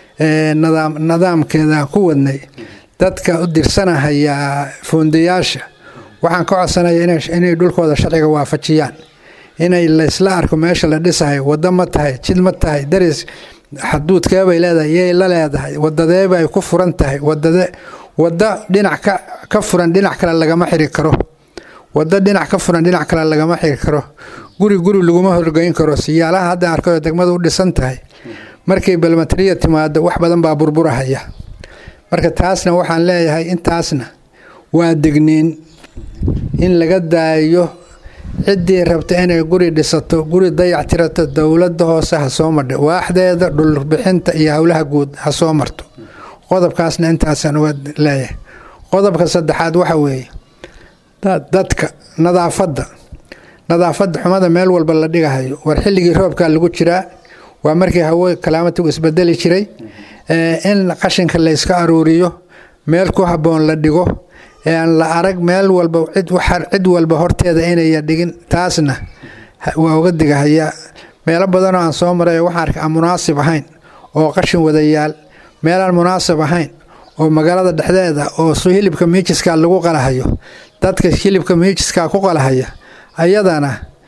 S13: nidaamkeeda ku wadnay dadka u dirsanahaya fuundayaasha waxaan ka codsanaya inay dhulkooda sharciga waafajiyaan inay laysla arko meesha la dhisahayo wado ma tahay jid ma tahay daris xaduudkeebay leedahay yay la leedahay wadadeebay ku furan tahay wadade wada dhinac ka furan dhinac kale lagama xiri karo wado dhinac ka furan dhinac kale lagama xiri karo guri guri laguma horgeyn karo siyaalaha hadda arkayo degmadu u dhisan tahay markay balmatriya timaado wax badan baa burburahaya marka taasna waxaan leeyahay intaasna waa degniin in laga daayo ciddii rabta inay guri dhisato guri dayac tirato dowladda hoose ha soo madha waaxdeeda dhulbixinta iyo howlaha guud ha soo marto qodobkaasna intaasaan uga leeyahay qodobka saddexaad waxa weeye dadka nadaafadda nadaafadda xumada meel walba la dhigahayo war xilligii roobkaa lagu jiraa waa markii hawo kalaamatigu isbedeli jiray in qashinka layska aruuriyo meel ku habboon la dhigo aan la arag meel walba cid walba horteeda inaya dhigin taasna waa uga digahayaa meelo badanoo aan soo maray waxaan arkay aan munaasib ahayn oo qashin wadayaal meelaan munaasib ahayn oo magaalada dhexdeeda oo hilibka miijiska lagu qalahayo dadka hilibka miijiska ku qalahaya ayadana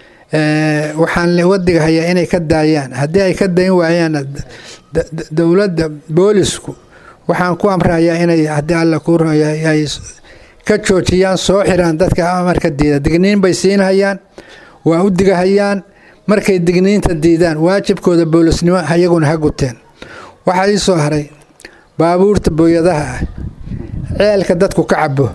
S13: waxaan uga digahayaa inay ka daayaan haddii ay ka dayn waayaan dowladda boolisku waxaan ku amrahayaa inay haddii alla kuu ay ka joojiyaan soo xiraan dadka amarka diida digniin bay siinhayaan waa u digahayaan markay digniinta diidaan waajibkooda boolisnimo ayaguna ha guteen waxaa ii soo haray baabuurta booyadaha ah ceelka dadku ka cabo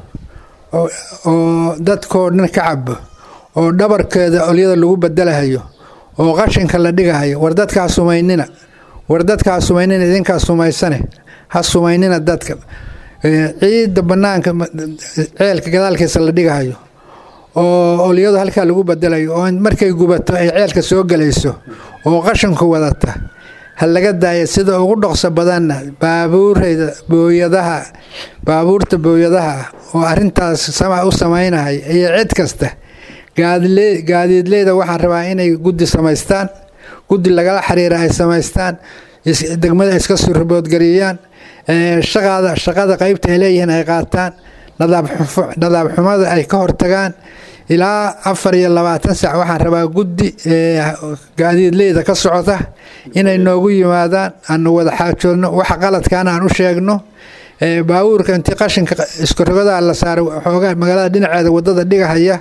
S13: oo dadkoo dhan ka cabo oo dhabarkeeda olyada lagu bedelahayo oo qashinka la dhigahayo war dadkaa sumaynina war dadkaa sumaynina idinkaa sumaysane ha sumaynina dadka ciidda banaanka ceelka gadaalkiisa la dhigahayo oo olyadu halkaa lagu bedelayo oo markay gubato ay ceelka soo gelayso oo qashinku wadata ha laga daaya sida ugu dhoqso badanna baabuureyda booyadaha baabuurta booyadaha ah oo arintaas sama u samaynahay iyo cid kasta gaadiidleyda waxaan rabaa inay guddi samaystaan guddi lagala xiriira ay samaystaan degmada iska surboodgariyaan shaqada shaqada qaybta ay leeyihiin ay qaataan nadaab xumada ay ka hortagaan ilaa afar iyo labaatan sac waxaan rabaa guddi gaadiidleyda ka socota inay noogu yimaadaan aanu wada xaajoodno waxa qaladkaana aan u sheegno baabuurka intii qashinka iskorogada la saaray xoogaa magaalada dhinaceeda wadada dhigahaya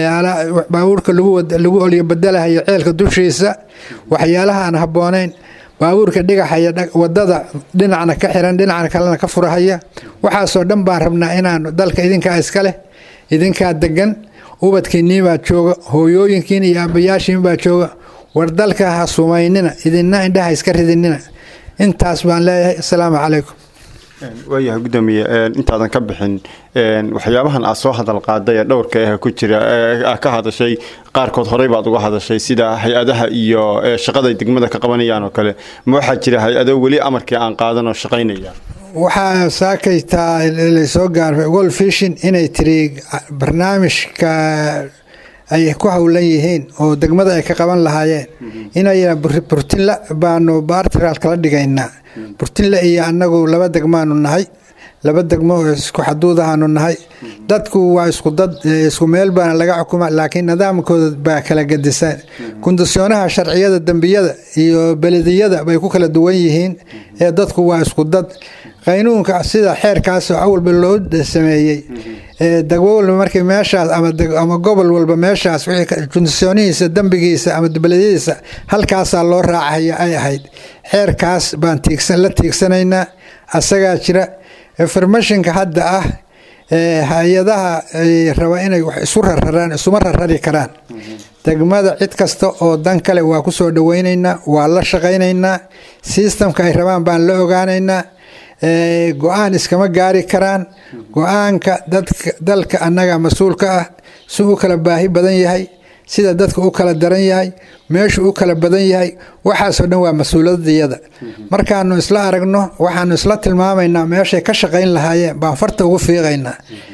S13: baabuurka lagu olyo bedelahayo ceelka dushiisa waxyaalaha aan habboonayn baabuurka dhigahaya wadada dhinacna ka xiran dhinacna kalena ka furahaya waxaasoo dhan baan rabnaa inaanu dalka idinkaa iska leh idinkaa degan ubadkiinii baa jooga hooyooyinkiin iyo aabayaashiin baa jooga war dalka ha sumaynina idinna indhaha iska ridinina intaas baan leeyahay asalaamu calaykum
S14: waayahay gudoomiye intaadan ka bixin waxyaabahan aad soo hadal qaaday ee dhowrka ah ku jira ka hadashay qaarkood horey baad uga hadashay sida hay-adaha iyo shaqaday degmada ka qabanayaan oo kale ma waxaa jira hay-ado weli amarkii aan qaadan oo shaqaynaya
S13: waxaa saakaytaa lasoo gaarfay gol fishin inay tiri barnaamijka ay ku howlan yihiin oo degmada ay ka qaban lahaayeen inay burtinla baanu bartral kala dhigaynaa burtinle iyo annagu laba degmaanu nahay laba degmo oo isku xaduudahaanu nahay dadku waa isku dad isku meel baana laga xukuma laakiin nidaamkooda baa kala gedisan kondisiyoonaha sharciyada dembiyada iyo belediyada bay ku kala duwan yihiin ee dadku waa isku dad qaynuunka sida xeerkaas oo awalba loo sameeyey degmo walba markii meeshaas ama gobol walba meeshaas kondisyoonihiisa dembigiisa ama belediyadiisa halkaasaa loo raacaya ay ahayd xeerkaas baan la tiigsanaynaa asagaa jira informationka hadda ah hay-adaha raba inay wax isu rararaan isuma rarari karaan degmada cid kasta oo dan kale waa ku soo dhaweynaynaa waa la shaqaynaynaa sistamka ay rabaan baan la ogaanaynaa go-aan iskama gaari karaan go-aanka dalka annaga mas-uulka ah si u kala baahi badan yahay sida dadka u kala daran yahay meeshu u kala badan yahay waxaasoo dhan waa mas-uuliyadiyada markaanu isla aragno waxaanu isla tilmaamaynaa meeshay ka shaqayn lahaayeen baan farta ugu fiiqaynaa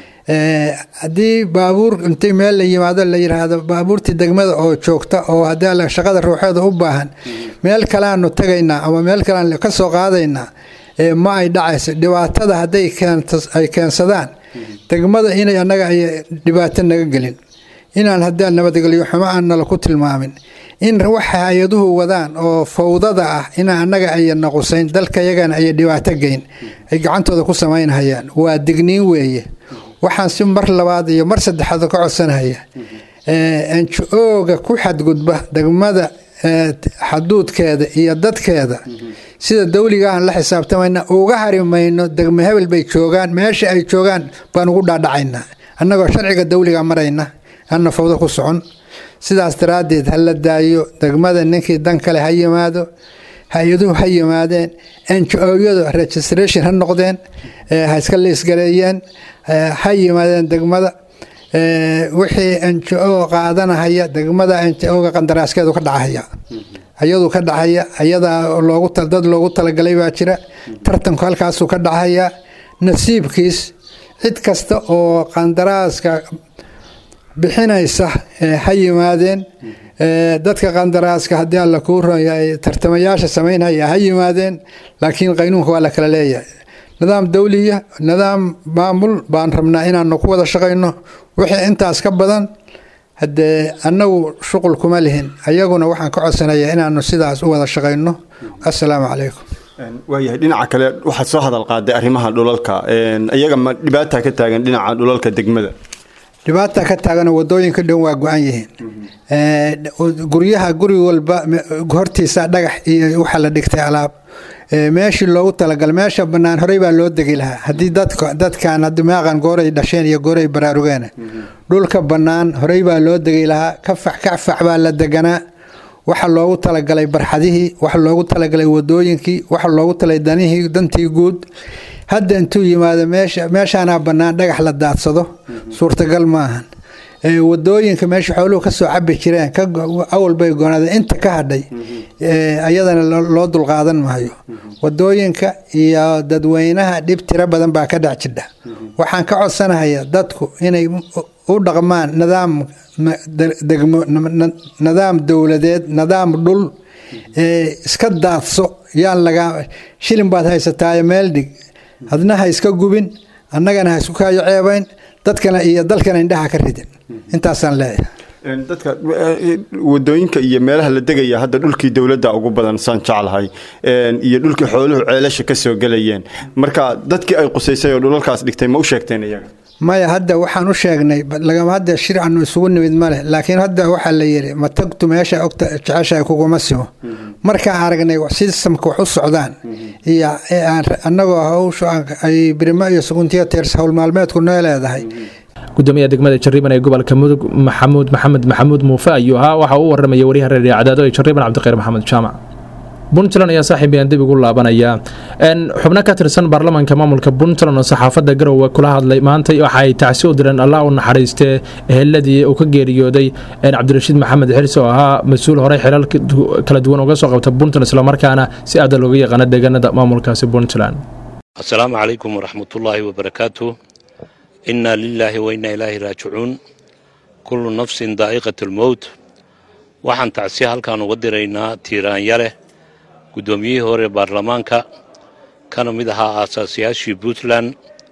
S13: haddii baabuur intii meel la yimaado la yiraahdo baabuurtii degmada oo joogta oo haddii shaqada ruuxeeda u baahan meel kaleaanu tagaynaa ama meel kalean ka soo qaadaynaa ma ay dhacayso dhibaatada hadday ay keensadaan degmada inay annaga ay dhibaato naga gelin inaan haddii nabadgelyo xumo aan nala ku tilmaamin in waxa hay-aduhu wadaan oo fawdada ah inaan annaga aya naqusayn dalkayagana aya dhibaato geyn ay gacantooda ku samaynhayaan waa digniin weeye waxaan si mar labaad iyo mar saddexaad ka codsanaya njo-ga ku xadgudba degmada xaduudkeeda iyo dadkeeda sida dawliga aan la xisaabtamayna uga harimayno degmo hebel bay joogaan meesha ay joogaan baan ugu dhaadhacaynaa annagoo sharciga dawliga marayna anna fawdo ku socon sidaas daraaddeed ha la daayo degmada ninkii dan kale ha yimaado hay-aduhu ha yimaadeen njo-yadu registration ha noqdeen ha iska liisgareeyeen ha yimaadeen degmada wixii njo qaadanahaya degmada njo-ga qandaraaskeedu ka dhacahaya ayadu ka dhacaya ayadaa loogu dad loogu talagalay baa jira tartanku halkaasuu ka dhacaya nasiibkiis cid kasta oo qandaraaska bixinaysa ha yimaadeen dadka qandaraaska haddii alla kuu ronyahay tartamayaasha samaynhaya ha yimaadeen laakiin qaynuunka waa la kala leeyahay nidaam dawliya nidaam maamul baan rabnaa inaanu ku wada shaqayno wixii intaas ka badan haddee annagu shuqul kuma lihin ayaguna waxaan ka codsanayaa inaanu sidaas u wada shaqayno assalaamu calaykum
S14: waayahay dhinaca kale waxaad soo hadal qaaday arrimaha dhulalka iyaga ma dhibaata ka taagan dhinaca dhulalka degmada
S13: dhibaata ka taagano wadooyinka dhan waa go-an yihiin guryaha guri walba hortiisa dhagax iyo waxa la dhigtay alaab meeshii loogu talagalay meesha banaan horey baa loo degi lahaa haddii dadkan maaqan gooray dhasheen iyo gooray baraarugeen dhulka bannaan horey baa loo degi lahaa kafax kafax baa la deganaa waxa loogu talagalay barxadihii waxa loogu talagalay wadooyinkii waxa loogu talay danihii dantii guud hadda intuu yimaado meeshaanaa bannaan dhagax la daadsado suurtagal maahan wadooyinka meesha xooluhu kasoo cabi jireen awalbay goonaadeen inta ka hadhay ayadana loo dulqaadan maayo wadooyinka iyo dadweynaha dhib tiro badan baa ka dhex jidha waxaan ka codsanahaya dadku inay u dhaqmaan nidaam degmo nidaam dowladeed nidaam dhul iska daadso yaan laga shilin baad haysataayo meel dhig adna ha iska gubin annagana ha isku kaayo ceebayn dadkana iyo dalkana indhaha ka ridin intaasaan leeyahay
S14: dadka wadooyinka iyo meelaha la degaya hadda dhulkii dowladda ugu badan saan jeclahay iyo dhulkii xooluhu ceelasha ka soo gelayeen marka dadkii ay qusaysay oo dhulalkaas dhigtay ma u sheegteen iyaga
S13: maya hadda waxaan u sheegnay lagama hadda shir aanu isugu nimid male laakiin hadda waxaa la yidhi ma tagtu meesha ogta jeceshahay kuguma simo markaan aragnay sistamka wax u socdaan iyo annagoo hawsha ay birimo iyo suguntiya teers howl maalmeedku noo leedahay
S2: gudoomiyaha degmada jariban ee gobolka mudug maxamuud maxamed maxamuud muufe ayuu ahaa waxa uu waramaya wariyaha reer cadaado ee jariban cabdiqayr maxamed jaamac puntland ayaa saaxiib ayaan dib ugu laabanaya xubno ka tirsan baarlamaanka maamulka puntland oo saxaafadda garowe kula hadlay maanta waxa ay tacsi u direen allah u naxariistee eheladii uu ka geeriyooday cabdirashiid maxamed xirsi oo ahaa mas-uul horey xilal kala duwan uga soo qabta puntland islamarkaana si aada looga yaqaano deegaanada maamulkaasi puntland
S15: asalaamu calaykum waraxmatullaahi wabarakaatu innaa lilaahi wa innaa ilaahi raajicuun kullu nafsin daa'iqat lmowt waxaan tacsi halkaan uga diraynaa tiiraanyaleh guddoomiyihii hore baarlamaanka kana mid ahaa aasaasiyaashii puntland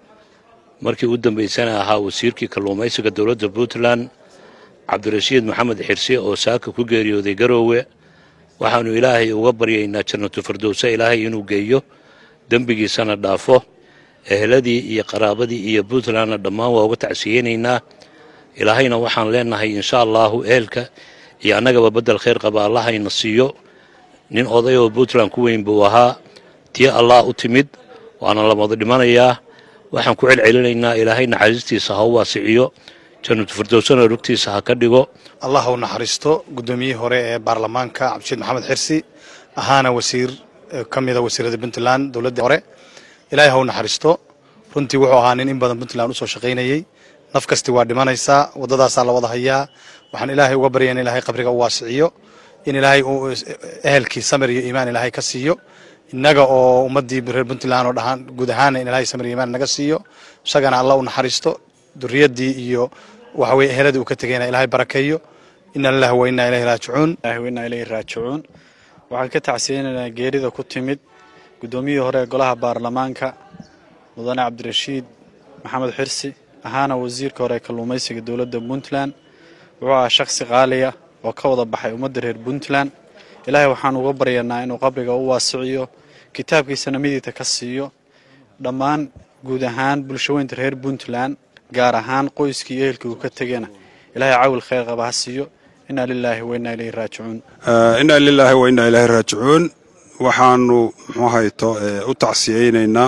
S15: markii u dambaysana ahaa wasiirkii kalluumaysiga dowladda puntland cabdirashiid maxamed xirsi oo saaka ku geeriyooday garoowe waxaannu ilaahay uga baryaynaa jannatu firdowse ilaahay inuu geeyo dembigiisana dhaafo eheladii iyo qaraabadii iyo puntlandna dhammaan waa uga tacsiyeynaynaa ilaahayna waxaan leenahay insha allaahu ehelka iyo annagaba beddel khayr qaba allahayna siiyo nin oday oo puntland ku weyn buu ahaa tii allah u timid waana lamada dhimanayaa waxaan ku celcelinaynaa ilaahay naxariistiisa ha u waasiciyo jannatu firdowsana rugtiisa ha ka dhigo
S16: allah u naxariisto guddoomiyihii hore ee baarlamaanka cabdishiid maxamed xirsi ahaana wasiir ka mida wasiirada puntland dowladda hore ilaahay ha u naxariisto runtii wuxuu ahaa nin in badan puntland usoo shaqaynayey naf kasti waa dhimanaysaa waddadaasaa la wada hayaa waxaan ilaahay uga baryaya in ilaahay qabriga u waasiciyo in ilaahay uu ehelkii samir iyo iimaan ilaahay ka siiyo innaga oo ummaddii reer puntland oo dhahaan guud ahaana in ilaahay samir iyo iimaan naga siiyo isagana alla u naxariisto duriyaddii iyo waxa weye eheladii uu ka tegayna ilaahay barakeeyo ina lillahi wa inna ilayhi raajicuun
S17: wa inna ilayhi raajicuun waxaan ka tacsiyeynaynaa geerida ku timid guddoomiyihii hore ee golaha baarlamaanka mudane cabdirashiid maxamed xirsi ahaana wasiirka hore ee kalluumaysiga dowladda puntland wuxuu ahaa shakhsi qaaliya oo ka wada baxay ummadda reer puntland ilaahay waxaan uga baryanaa inuu qabriga u waasiciyo kitaabkiisana midigta ka siiyo dhammaan guud ahaan bulshaweynta reer puntland gaar ahaan qoyskii iyo ehelkii uu ka tegana ilaahay cawil khayr qaba ha siiyo inaa lilaahi wa innaa ilayhi raajicuun
S18: inaa lilaahi wa innaa ilaahi raajicuun waxaanu muxuu hayto u tacsiyeynaynaa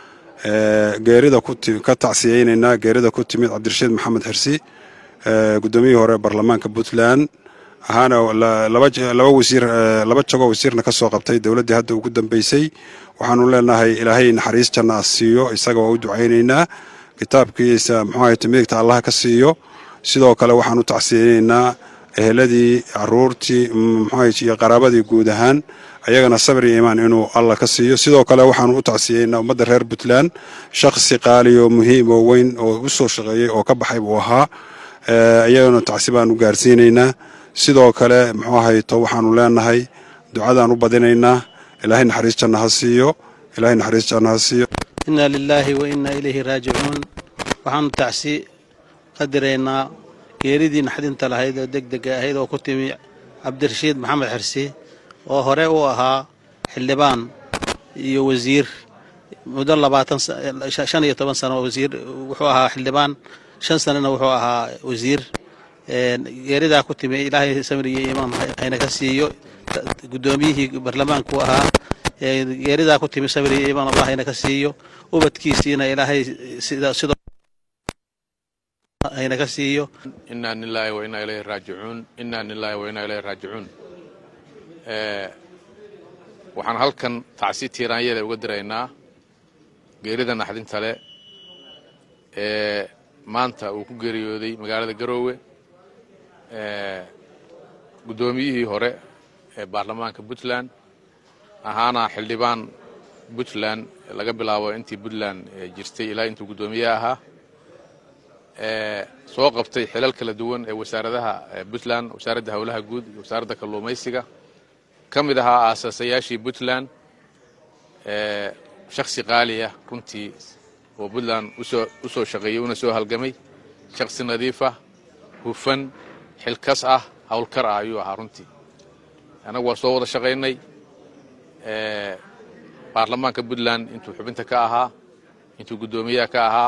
S18: geerida ka tacsiyeynaynaa geerida ku timid cabdirashiid maxamed xirsi guddoomiyihii hore baarlamaanka puntland ahaana laba wasiir laba jagoo wasiirna ka soo qabtay dowladdii hadda ugu dambeysay waxaanu leenahay ilaahay naxariis janna siiyo isaga waa u ducaynaynaa kitaabkiisa muxuu hayto midigta allah ka siiyo sidoo kale waxaan u tacsiyeynaynaa eheladii caruurtii muxuu iyo qaraabadii guud ahaan ayagana sabir iyo iimaan inuu alla ka siiyo sidoo kale waxaanu u tacsiyeynaa ummadda reer puntland shakhsi qaaliyo muhiim oo weyn oo u soo shaqeeyey oo ka baxay buu ahaa ayagana tacsi baan u gaarsiinaynaa sidoo kale muxuu hayto waxaanu leenahay ducadaan u badinaynaa ilaahay naxariis janna ha siiyo ilaahay naxariis janna ha siiyo
S19: inna lilaahi wa innaa ilayhi raajicuun waxaanu tacsi qadiraynaa geeridii naxdinta lahayd oo degdega ahayd oo ku timi cabdirashiid maxamed xirsi oo hore u ahaa xildhibaan iyo wasiir muddo labaatan shan iyo toban sano wasiir wuxuu ahaa xildhibaan shan sanana wuxuu ahaa wasiir geeridaa ku timi ilaahay samir iyo iimaan hayna ka siiyo guddoomiyihii baarlamaanku ahaa geeridaa ku timi samir iyo iimaan allah hayna ka siiyo ubadkiisiina ilaahay sida sidoo hayna ka siiyo
S20: inaa lilaahi wa inaa ilayhi raajicuun inaa lilaahi wa inaa ilayhi raajicuun waxaan halkan tacsi tiiraanyada uga diraynaa geerida naxdinta leh ee maanta uu ku geeriyooday magaalada garoowe guddoomiyihii hore ee baarlamaanka puntland ahaana xildhibaan puntland laga bilaabo intii puntland jirtay ilaa intuu guddoomiye ahaa soo qabtay xilal kala duwan ee wasaaradaha puntland wasaaradda howlaha guud iyo wasaaradda kalluumaysiga ka mid ahaa aasaasayaashii puntland shakhsi qaaliya runtii oo puntland u soo shaqeeyey una soo halgamay shakhsi nadiifah hufan xilkas ah howlkar ah ayuu ahaa runtii annagu waa soo wada shaqaynay baarlamaanka puntland intuu xubinta ka ahaa intuu guddoomiyaha ka ahaa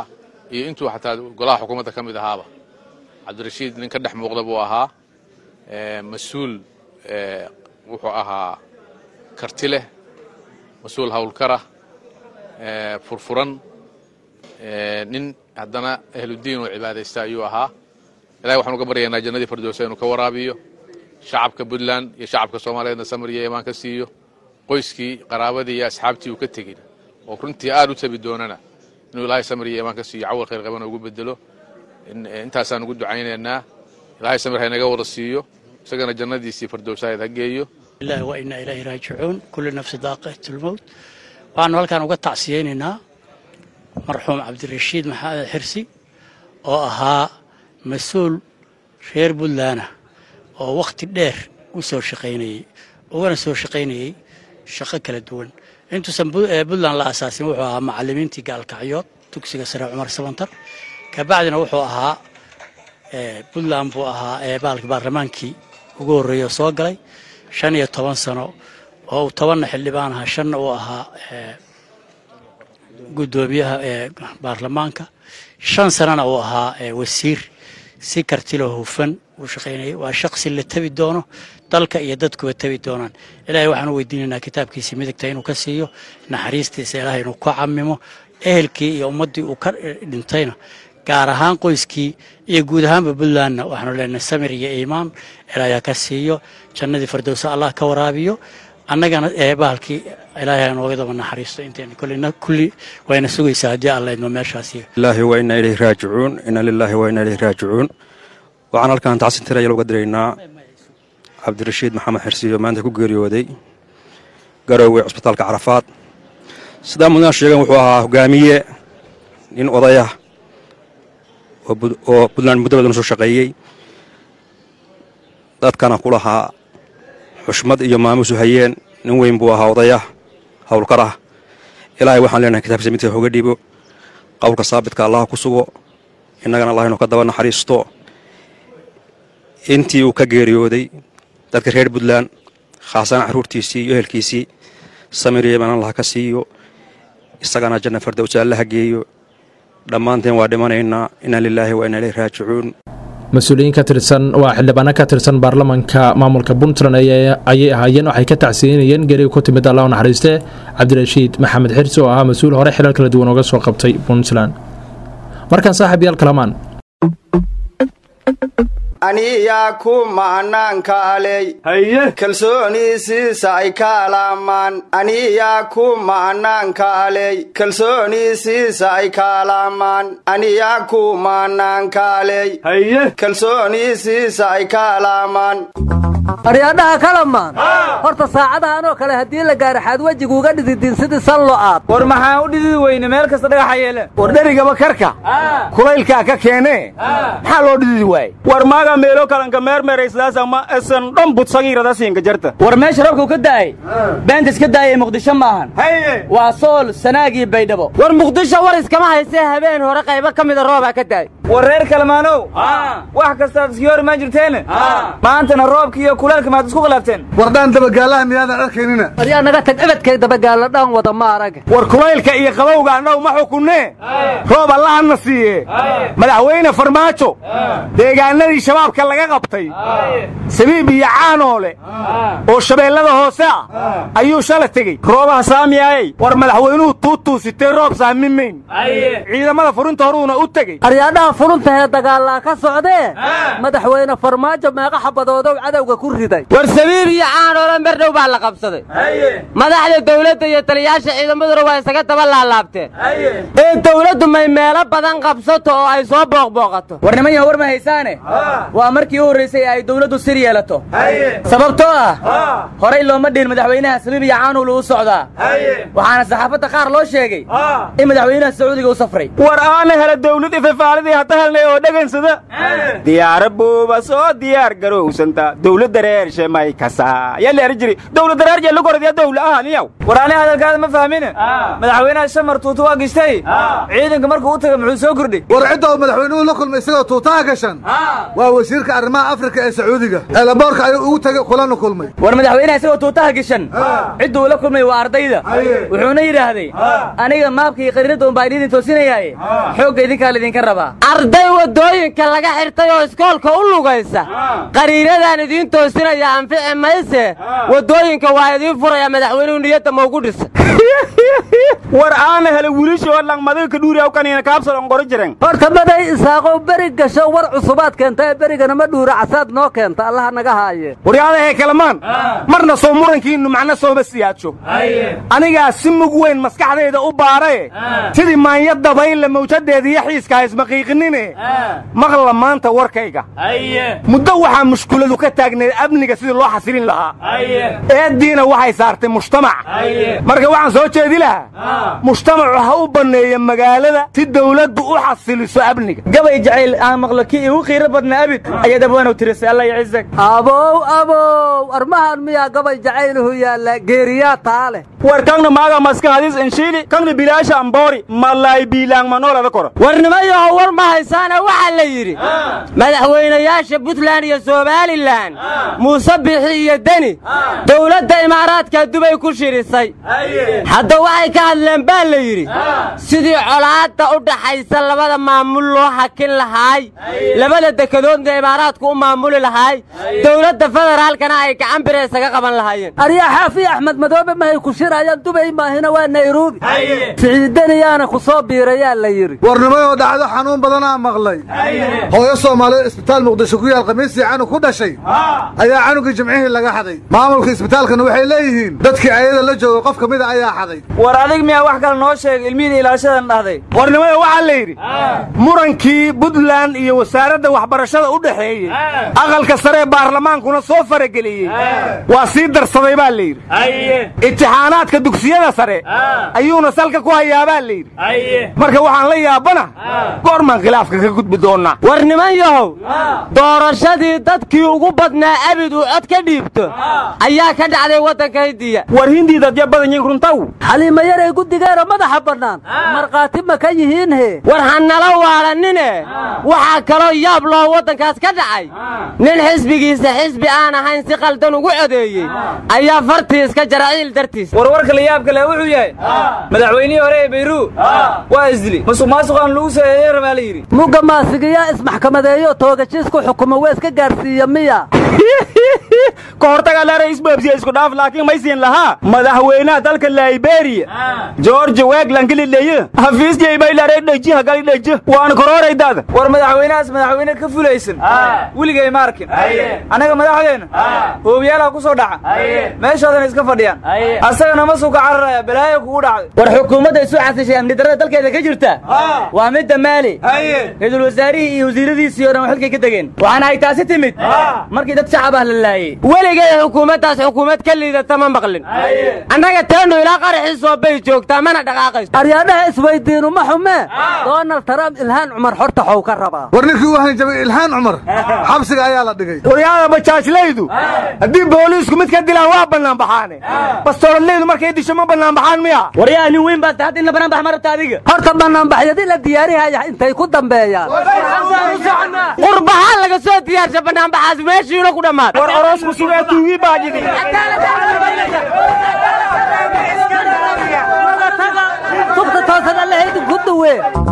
S20: iyo intuu xataa golaha xukuumadda ka mid ahaaba cabdirashiid nin ka dhex muuqda buu ahaa mas-uul wuxuu ahaa karti leh mas-uul howlkarah furfuran nin haddana ahludiin oo cibaadaysta ayuu ahaa ilahay waxaan uga baryaynaa jannadii firdowsa inuu ka waraabiyo shacabka puntland iyo shacabka soomaaliyeedna samir iyo imaan ka siiyo qoyskii qaraabadii iyo asxaabtii uu ka tegin oo runtii aad u tabi doonana inuu ilaahay samir iyo imaan ka siiyo cawal khayr qabana ugu bedelo intaasaan ugu ducaynaynaa ilaahay samir haynaga wada siiyo isagana jannadiisii firdowsahayd ha geeyo
S21: ilahi wa inaa ilaahi raajicuun kulli nafsi daaqatlmowt waxaanu halkaan uga tacsiyeynaynaa marxuum cabdirashiid maxamed xirsi oo ahaa mas-uul reer puntland ah oo wakhti dheer u soo shaqaynayey ugana soo shaqaynayey shaqo kala duwan intuusan puntland la asaasin wuxuu ahaa macalimiintii gaalkacyood dugsiga sare cumar sabantar kabacdina wuxuu ahaa puntland buu ahaa baalki baarlamaankii ugu horreeya soo galay shan iyo toban sano oo uu tobanna xildhibaan ahaa shanna uu ahaa guddoomiyaha baarlamaanka shan sanana uu ahaa wasiir si kartiloo hufan uu shaqaynayay waa shaqsi la tabi doono dalka iyo dadkuba tabi doonaan ilaahay waxaan u weydiinaynaa kitaabkiisii midigta inuu ka siiyo naxariistiisa ilaahay inuu ku camimo ehelkii iyo ummaddii uu ka dhintayna gaar ahaan qoyskii iyo guud ahaanba puntlandna waxaanu leenahay samir iyo iimaan ilaahay ka siiyo jannadii firdowsa allah ka waraabiyo annagana bahalkii ilaahay nooga daba naxariisto intayna kullina kulli wayna sugaysaa haddii alla idmo meeshaasi
S22: ilaahi wa inaa ilayhi raajicuun inna lilaahi wa inaa ilayhi raajicuun waxaan halkaan tacsin tiraya uga diraynaa cabdirashiid maxamed xirsiyo maanta ku geeriyooday garowey cusbitaalka carafaad sidaa mudnaan sheegan wuxuu ahaa hogaamiye nin odayah oo puntland muddo badan soo shaqeeyey dadkana ku lahaa xushmad iyo maamuusu hayeen nin weyn buu ahaa odayah howlkar ah ilaahay waxaan leenahay kitaabkiisa midka hoga dhibo qowlka saabitka allaha ku sugo innagana allah inuu ka daba naxariisto intii uu ka geeriyooday dadka reer puntland khaasana carruurtiisii iyo ehelkiisii samir iyo imaan allah ka siiyo isagana janna fardowsa allaha geeyo dhammaanteen waa dhimanaynaa inna lilaahi wa inna ilayhi raajicuun
S2: mas-uuliyiin ka tirsan waa xildhibaano ka tirsan baarlamanka maamulka puntland ayay ahaayeen waxay ka tacsiinayeen geriga ku timid allah u naxariiste cabdirashiid maxamed xirsi oo ahaa mas-uul hore xilal kala duwan ooga soo qabtay puntland markaan saaxiib yaal kalamaan
S23: aniyaa ku macnaankaaley kalsooniisiisa ay kaalaamaan aniyaa ku macnaankaaley kalsooniisiisa ay kaalaamaan aniyaa ku macnaankaaley kalsooniisiisa ay kaalaamaan
S24: aryaadhaha kalamaan horta saacadahan oo kale haddii la gaaro xaad wejiguuga dhididin sidii san lo'aad
S25: war maxaan u dhididi weyne meel kasta dhagaxa yeele
S23: war dherigaba karka kulaylkaa ka keenee maxaa loo dhididi waaye
S25: war maaga meelo kalanka meermeeraysdaasama esan dhan budsagiirada siinka jarta
S24: war meesha rabkuu ka daayey beenta iska daayay muqdisho maahan waa sool sanaagii baydhabo war muqdisho war iskama haysee habeen hore qaybo ka mida roobaa ka daay
S25: war reer kalmaanow wax kastaad iskii hor imaan jirteene maantana roobki iyo kuleelka maad isku khilaafteen
S24: wardhaan dabagaalaha miyaadan arkaynina waryaa naga tag ebedkay dabagaalla dhaan wada ma arag
S23: war kulaylka iyo qabowga annagu ma xukunnee roob allahana siiye madaxweyne farmaajo deegaanadii shabaabka laga qabtay sabiib iyo caanoole oo shabeellada hoose ah ayuu shala tegey roobaha saamiyaayey war madaxweynuhu tuutuusitee roob saami mayn ciidamada furinta horuuna u tegey
S24: aryaadhaha furuntahe dagaallaa ka socdee madaxweyne farmaajo meeqa xabadoodow cadowga ku riday
S26: war sabiib iyo caanoole merdhow baa la qabsaday madaxda dawladda iyo taliyaasha ciidamaduna waa isaga daba laalaabteen ee dawladdu may meelo badan qabsato oo ay soo booqbooqato
S25: war niman yaha war ma haysaane waa markii u horraysay ay dawladdu sir yeelato sababtoo ah horay looma dhihin madaxweynaha sabiib iyo caanuul uu socdaa waxaana saxaafadda qaar loo sheegay in madaxweynaha sacuudiga u safray war aana hela dawlad ififaalidii hadda helnay oo dhegansada diyaara buuba soo diyaar garowsanta dawladda reershe may kasaa yalla eri jiri dawladda reerje lugoradiya dawla ahan iyaw war ani hadalkaada ma fahmine madaxweynaha shamar tuuta waa gishtay ciidanka markuu u taga muxuu soo kordhay
S27: war cidda uu madaxweynuhu la kulmay isagoo tuutaha gashan waa
S1: wasiirka arrimaha afrika ee sacuudiga eelaboorka ayuu ugu tegay kulana kulmay
S25: war madaxweynaha isagoo tuutaha geshan cidduu ula kulmay waa ardayda wuxuuna yidhaahday aniga maabka iyo qariinada unbaa idin toosinayaaye xoogga idinkaa laydinka rabaa
S26: arday waddooyinka laga xirtay oo iskoolka u lugaysa qariiradaan idiin toosinaya anfici mayse waddooyinka waa idiin furaya madaxweynuhu niyadda maugu dhisa
S23: war aana hele wiilishoo langmadaga ka dhuuriyaw kaniina kaabsal on qoro jiren
S3: horta maday isaaqow beri gasho war cusubaad keenta ee berigana ma dhuura casaad noo keenta allaha naga haaye
S23: waryaadahe kalamaan marna soo murankiinnu macna sooma siyaadsho anigaa si mug weyn maskaxdayda u baarae sidii maanya dabayle mawjadeeda iyo xiiska haysmaqiiqinine maqla maanta warkayga muddo waxaa mushkuladu ka taagneed amniga sidii loo xasilin lahaa eeddiina waxay saartay mujtamac marka waxaan soo jeedi lahaa mujtamacu ha u banneeya magaalada si dawladdu u xasiliso amniga
S25: gabay jacayl aan maqlo kii igu qiiro badna abid ayaad abwaanow tirisay alla yacizak
S3: abow abow armahan miyaa gabay jacayluhu yaalla geeriyaa taa leh
S23: war kangna maaga maska hadis inshiili kangna bilaasha amboori malaay biilaang manoolada koro
S26: warnimayaho war ma haysaana waxaa la yidhi madaxweynayaasha buntland iyo somalilan muuse bixi iyo deni dowladda imaaraadka dubay ku shirisay hadda waxay ka hadleen baa la yidhi sidii colaadda u dhaxaysa labada maamul loo hakin lahaay labada dekedoodna imaaraadku u maamuli lahaay dowladda federaalkana ay gacan bira isaga qaban lahaayeen
S3: aryaa xaafi axmed madoobe mahay ku shirayaan dubay maahina waa nairobi siciidaniyaana ku soo biirayaa la yidhi
S1: warnimayoo dhacdo xanuun badanaa maqlay hooyo soomaaliyeed isbitaal muqdisho ku yaal khamiistii canug ku dhashay ayaa canugii jimcihii laga xaday maamulka isbitaalkana waxay leeyihiin dadkii ayada la jooga qof ka mida ayaa xaday
S24: war adig miyaa wax kale noo sheeg ilmihida ilaashadan dhahday
S23: warnimada waxaa la yidhi murankii buntland iyo wasaaradda waxbarashada u dhexeeyey aqalka sare ee baarlamaankuna soo farageliyey waa sii darsaday baa la yidhi imtixaanaadka dugsiyada sare ayuuna salka ku hayaabaa la yidhi marka waxaan la yaabana goormaan khilaafka ka gudbi doonnaa
S26: war niman yahow doorashadii dadkii ugu badnaa abid uu cod ka dhiibto ayaa ka dhacday waddanka hindiya
S23: war hindii dadya badan yihin runtaw
S3: xaliima yaray guddigeena madaxa bannaan markhaati ma ka yihiin he
S26: war ha nala waalanine waxaa kaloo yaab loo waddankaas ka dhacay nin xisbigiisa xisbi aan ahayn si qaldan ugu codeeyey ayaa fartii iska jaraciil dartiis
S24: warwarka la yaab kale wuxuu yahay madaxweynihii hore ee bayruu waa isdili musuq maasuqaan lagu saeeyey rabaa la yidhi
S3: mugga maasigiyaa ismaxkamadeeyo toogajiisku xukumo waa iska gaarsiiya miya
S23: ka hortaga la ra'iis babsiya isku dhaaf laakiin may siin lahaa madaxweynaha dalka Liberia George Weah kalileeye hafiis jey bay la dhaji hagali dhaji waan korooray dad
S24: war madaxweynahaas madaxweyne ka fulaysan weligay ma arkin anaga madaxdeena hoobiyaalaha ku soo dhaca meeshoodana iska fadhiyaan asagana ma suuka cararaya balaayo kugu dhacday
S25: war xukuumadda isu xasishay amni darrada dalkeeda ka jirta waa midda maali ra-iisul wasaarihii iyo wasiiradiisii oo dhan waa xilkay ka degeen waxaana ay taasi timid markii dad shacab ah la laayey
S26: weligay xukuumaddaas xukuumad ka liidata ma maqlin annaga teenu ilaa qaraxiisoo bay joogtaa mana dhaqaaqayso
S3: aryaadhaha isweydiinu ma xumee donald trump ilhaan cumar xorta xow ka rabaa
S1: war ninkii u hanjabay ilhaan cumar xabsiga ayaa la dhigay
S23: waryaada bajaajlaydu haddii booliisku mid ka dilaan waa bannaan baxaane bastooladlaydu markay disho ma bannaan baxaan miya
S25: waryaa nin weyn baad hadda inna bannaan bax ma rabta adiga
S3: horta bannaanbaxyadii la diyaarihaya intay ku dambeeyaan
S26: qurbahaan laga soo diyaarsha bannaanbaxaas meeshiina ku dhammaad
S23: war oroosku sugee tuugii baa jidi
S3: tubta toosan allahaydin ku duwe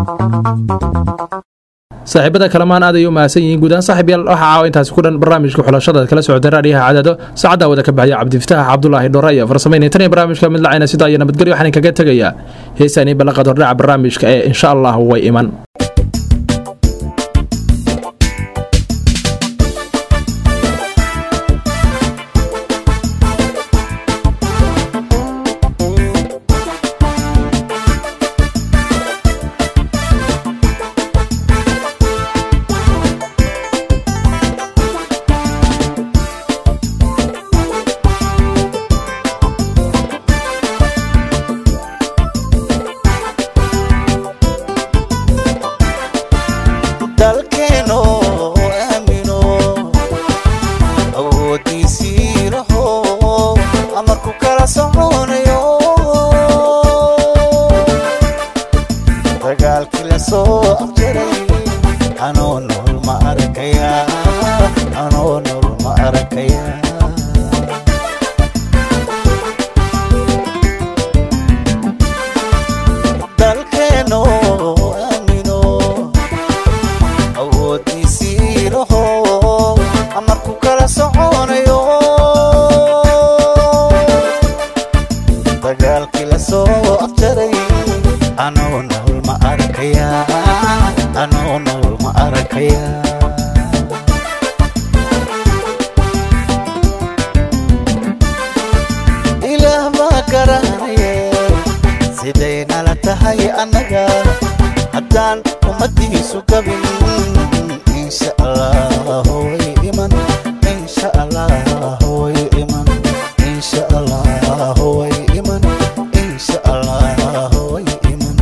S2: saaxiibada kalamaan aad ay u mahadsan yihiin guudaan saaxiib yaal waxaa caawa intaasi ku dhan barnaamijka xulashada kala socotay raadiyaha cadaado saacaddaa wada ka baxaya cabdifitaax cabdulaahi dhore iyo farsamayna tan iyo barnaamijka mid lacayna sidaa iyo nabadgelyo waxaan kaga tegayaa heesaan iyo ballanqaad hordhaca barnaamijka ee insha allah way iman
S4: dagaalkii la soo afjaray anoo nool ma arkayaa arkayaa dalkeeno aamino awoodiisii laho amarku kala soconayo dagaalkii la soo afjaray anoo nool ma arkayaa anoo nool ma arkayaa ilaah baa garanaye siday nala tahay annaga haddaan ummadiisu gabin insha allah way iman insha allah way iman insha allah way iman insha allah way iman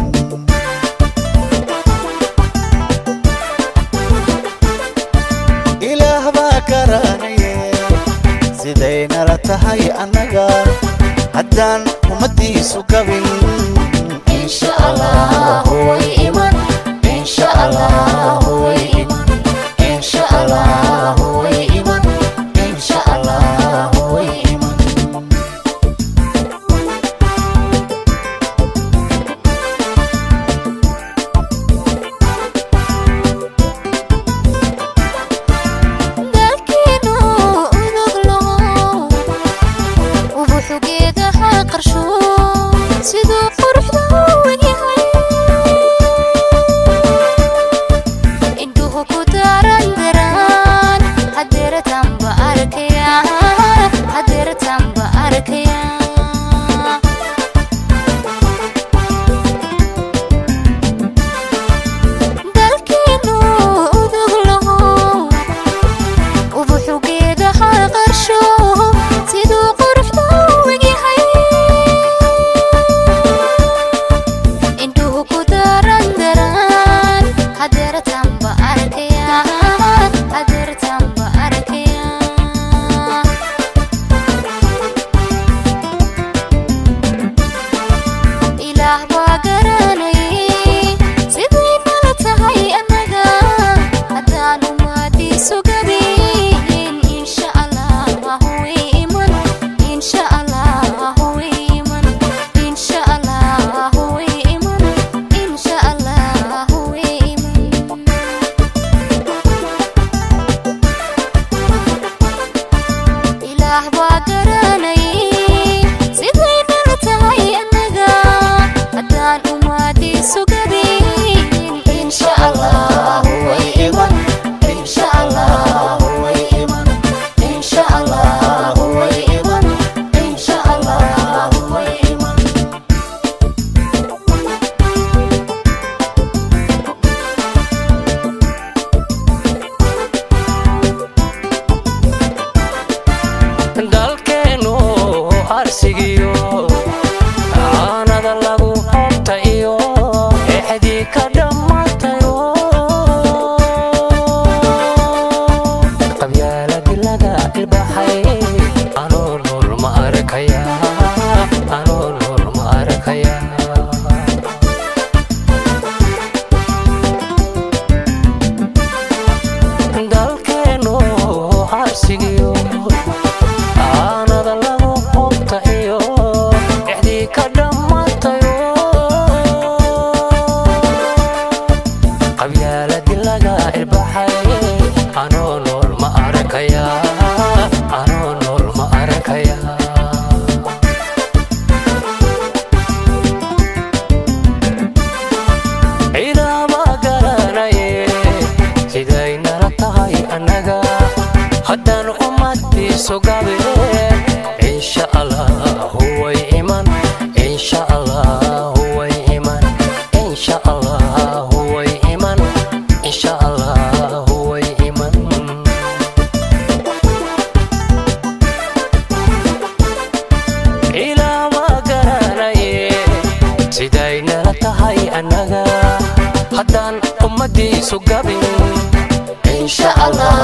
S4: ilaah baa garanaye siday nala tahay annaga haddaan ummadiisu gabin insha allah way iman insha allah way iman insha allah way iman insha allah way iman
S5: dalkeenu uduglo ubuxugeedaha qarsho siduu quruxda u egyahay indhuhu ku daran daraan hadeeratanba arkaya hadeeratanba arkaya dalkeenu uduglo ubuxugeedaha qarsho siduu quruxda u egyahay indhuhu ku daran daraan hadeeratanba arkaya hadeeratanba arkaya ilaah baa garanayay siday nala tahay annaga haddaan umaadiisu gabin insha allah way iman insha allah way iman insha allah way iman insha allah way iman ilaah baa garanayay siday nala tahay annaga haddaan umaadiisu gabin insha allah way iman insha allah way iman insha allah way iman insha allah way iman
S6: dalkeenu arsigiyo caanada lagu hobta iyo exdii ka dhammaatayo qabyaaladi laga ilbaxay anoo nool ma arkaya anoo nool ma arkaya dalkeenu arsigiyo aanada lagu hobta iyo exdii ka dhammaatayo qabyaaladi laga ilbaxay anoo nool ma arkaya anoo nool ma arkaya ciidama garanaye siday nala tahay annaga haddaan ummadiisu gabeen insha allah way iman insha allah way iman insha allah way iman insha allah way iman ilama garanaye siday nala tahay annaga haddaan ummadiisu gabin insha allah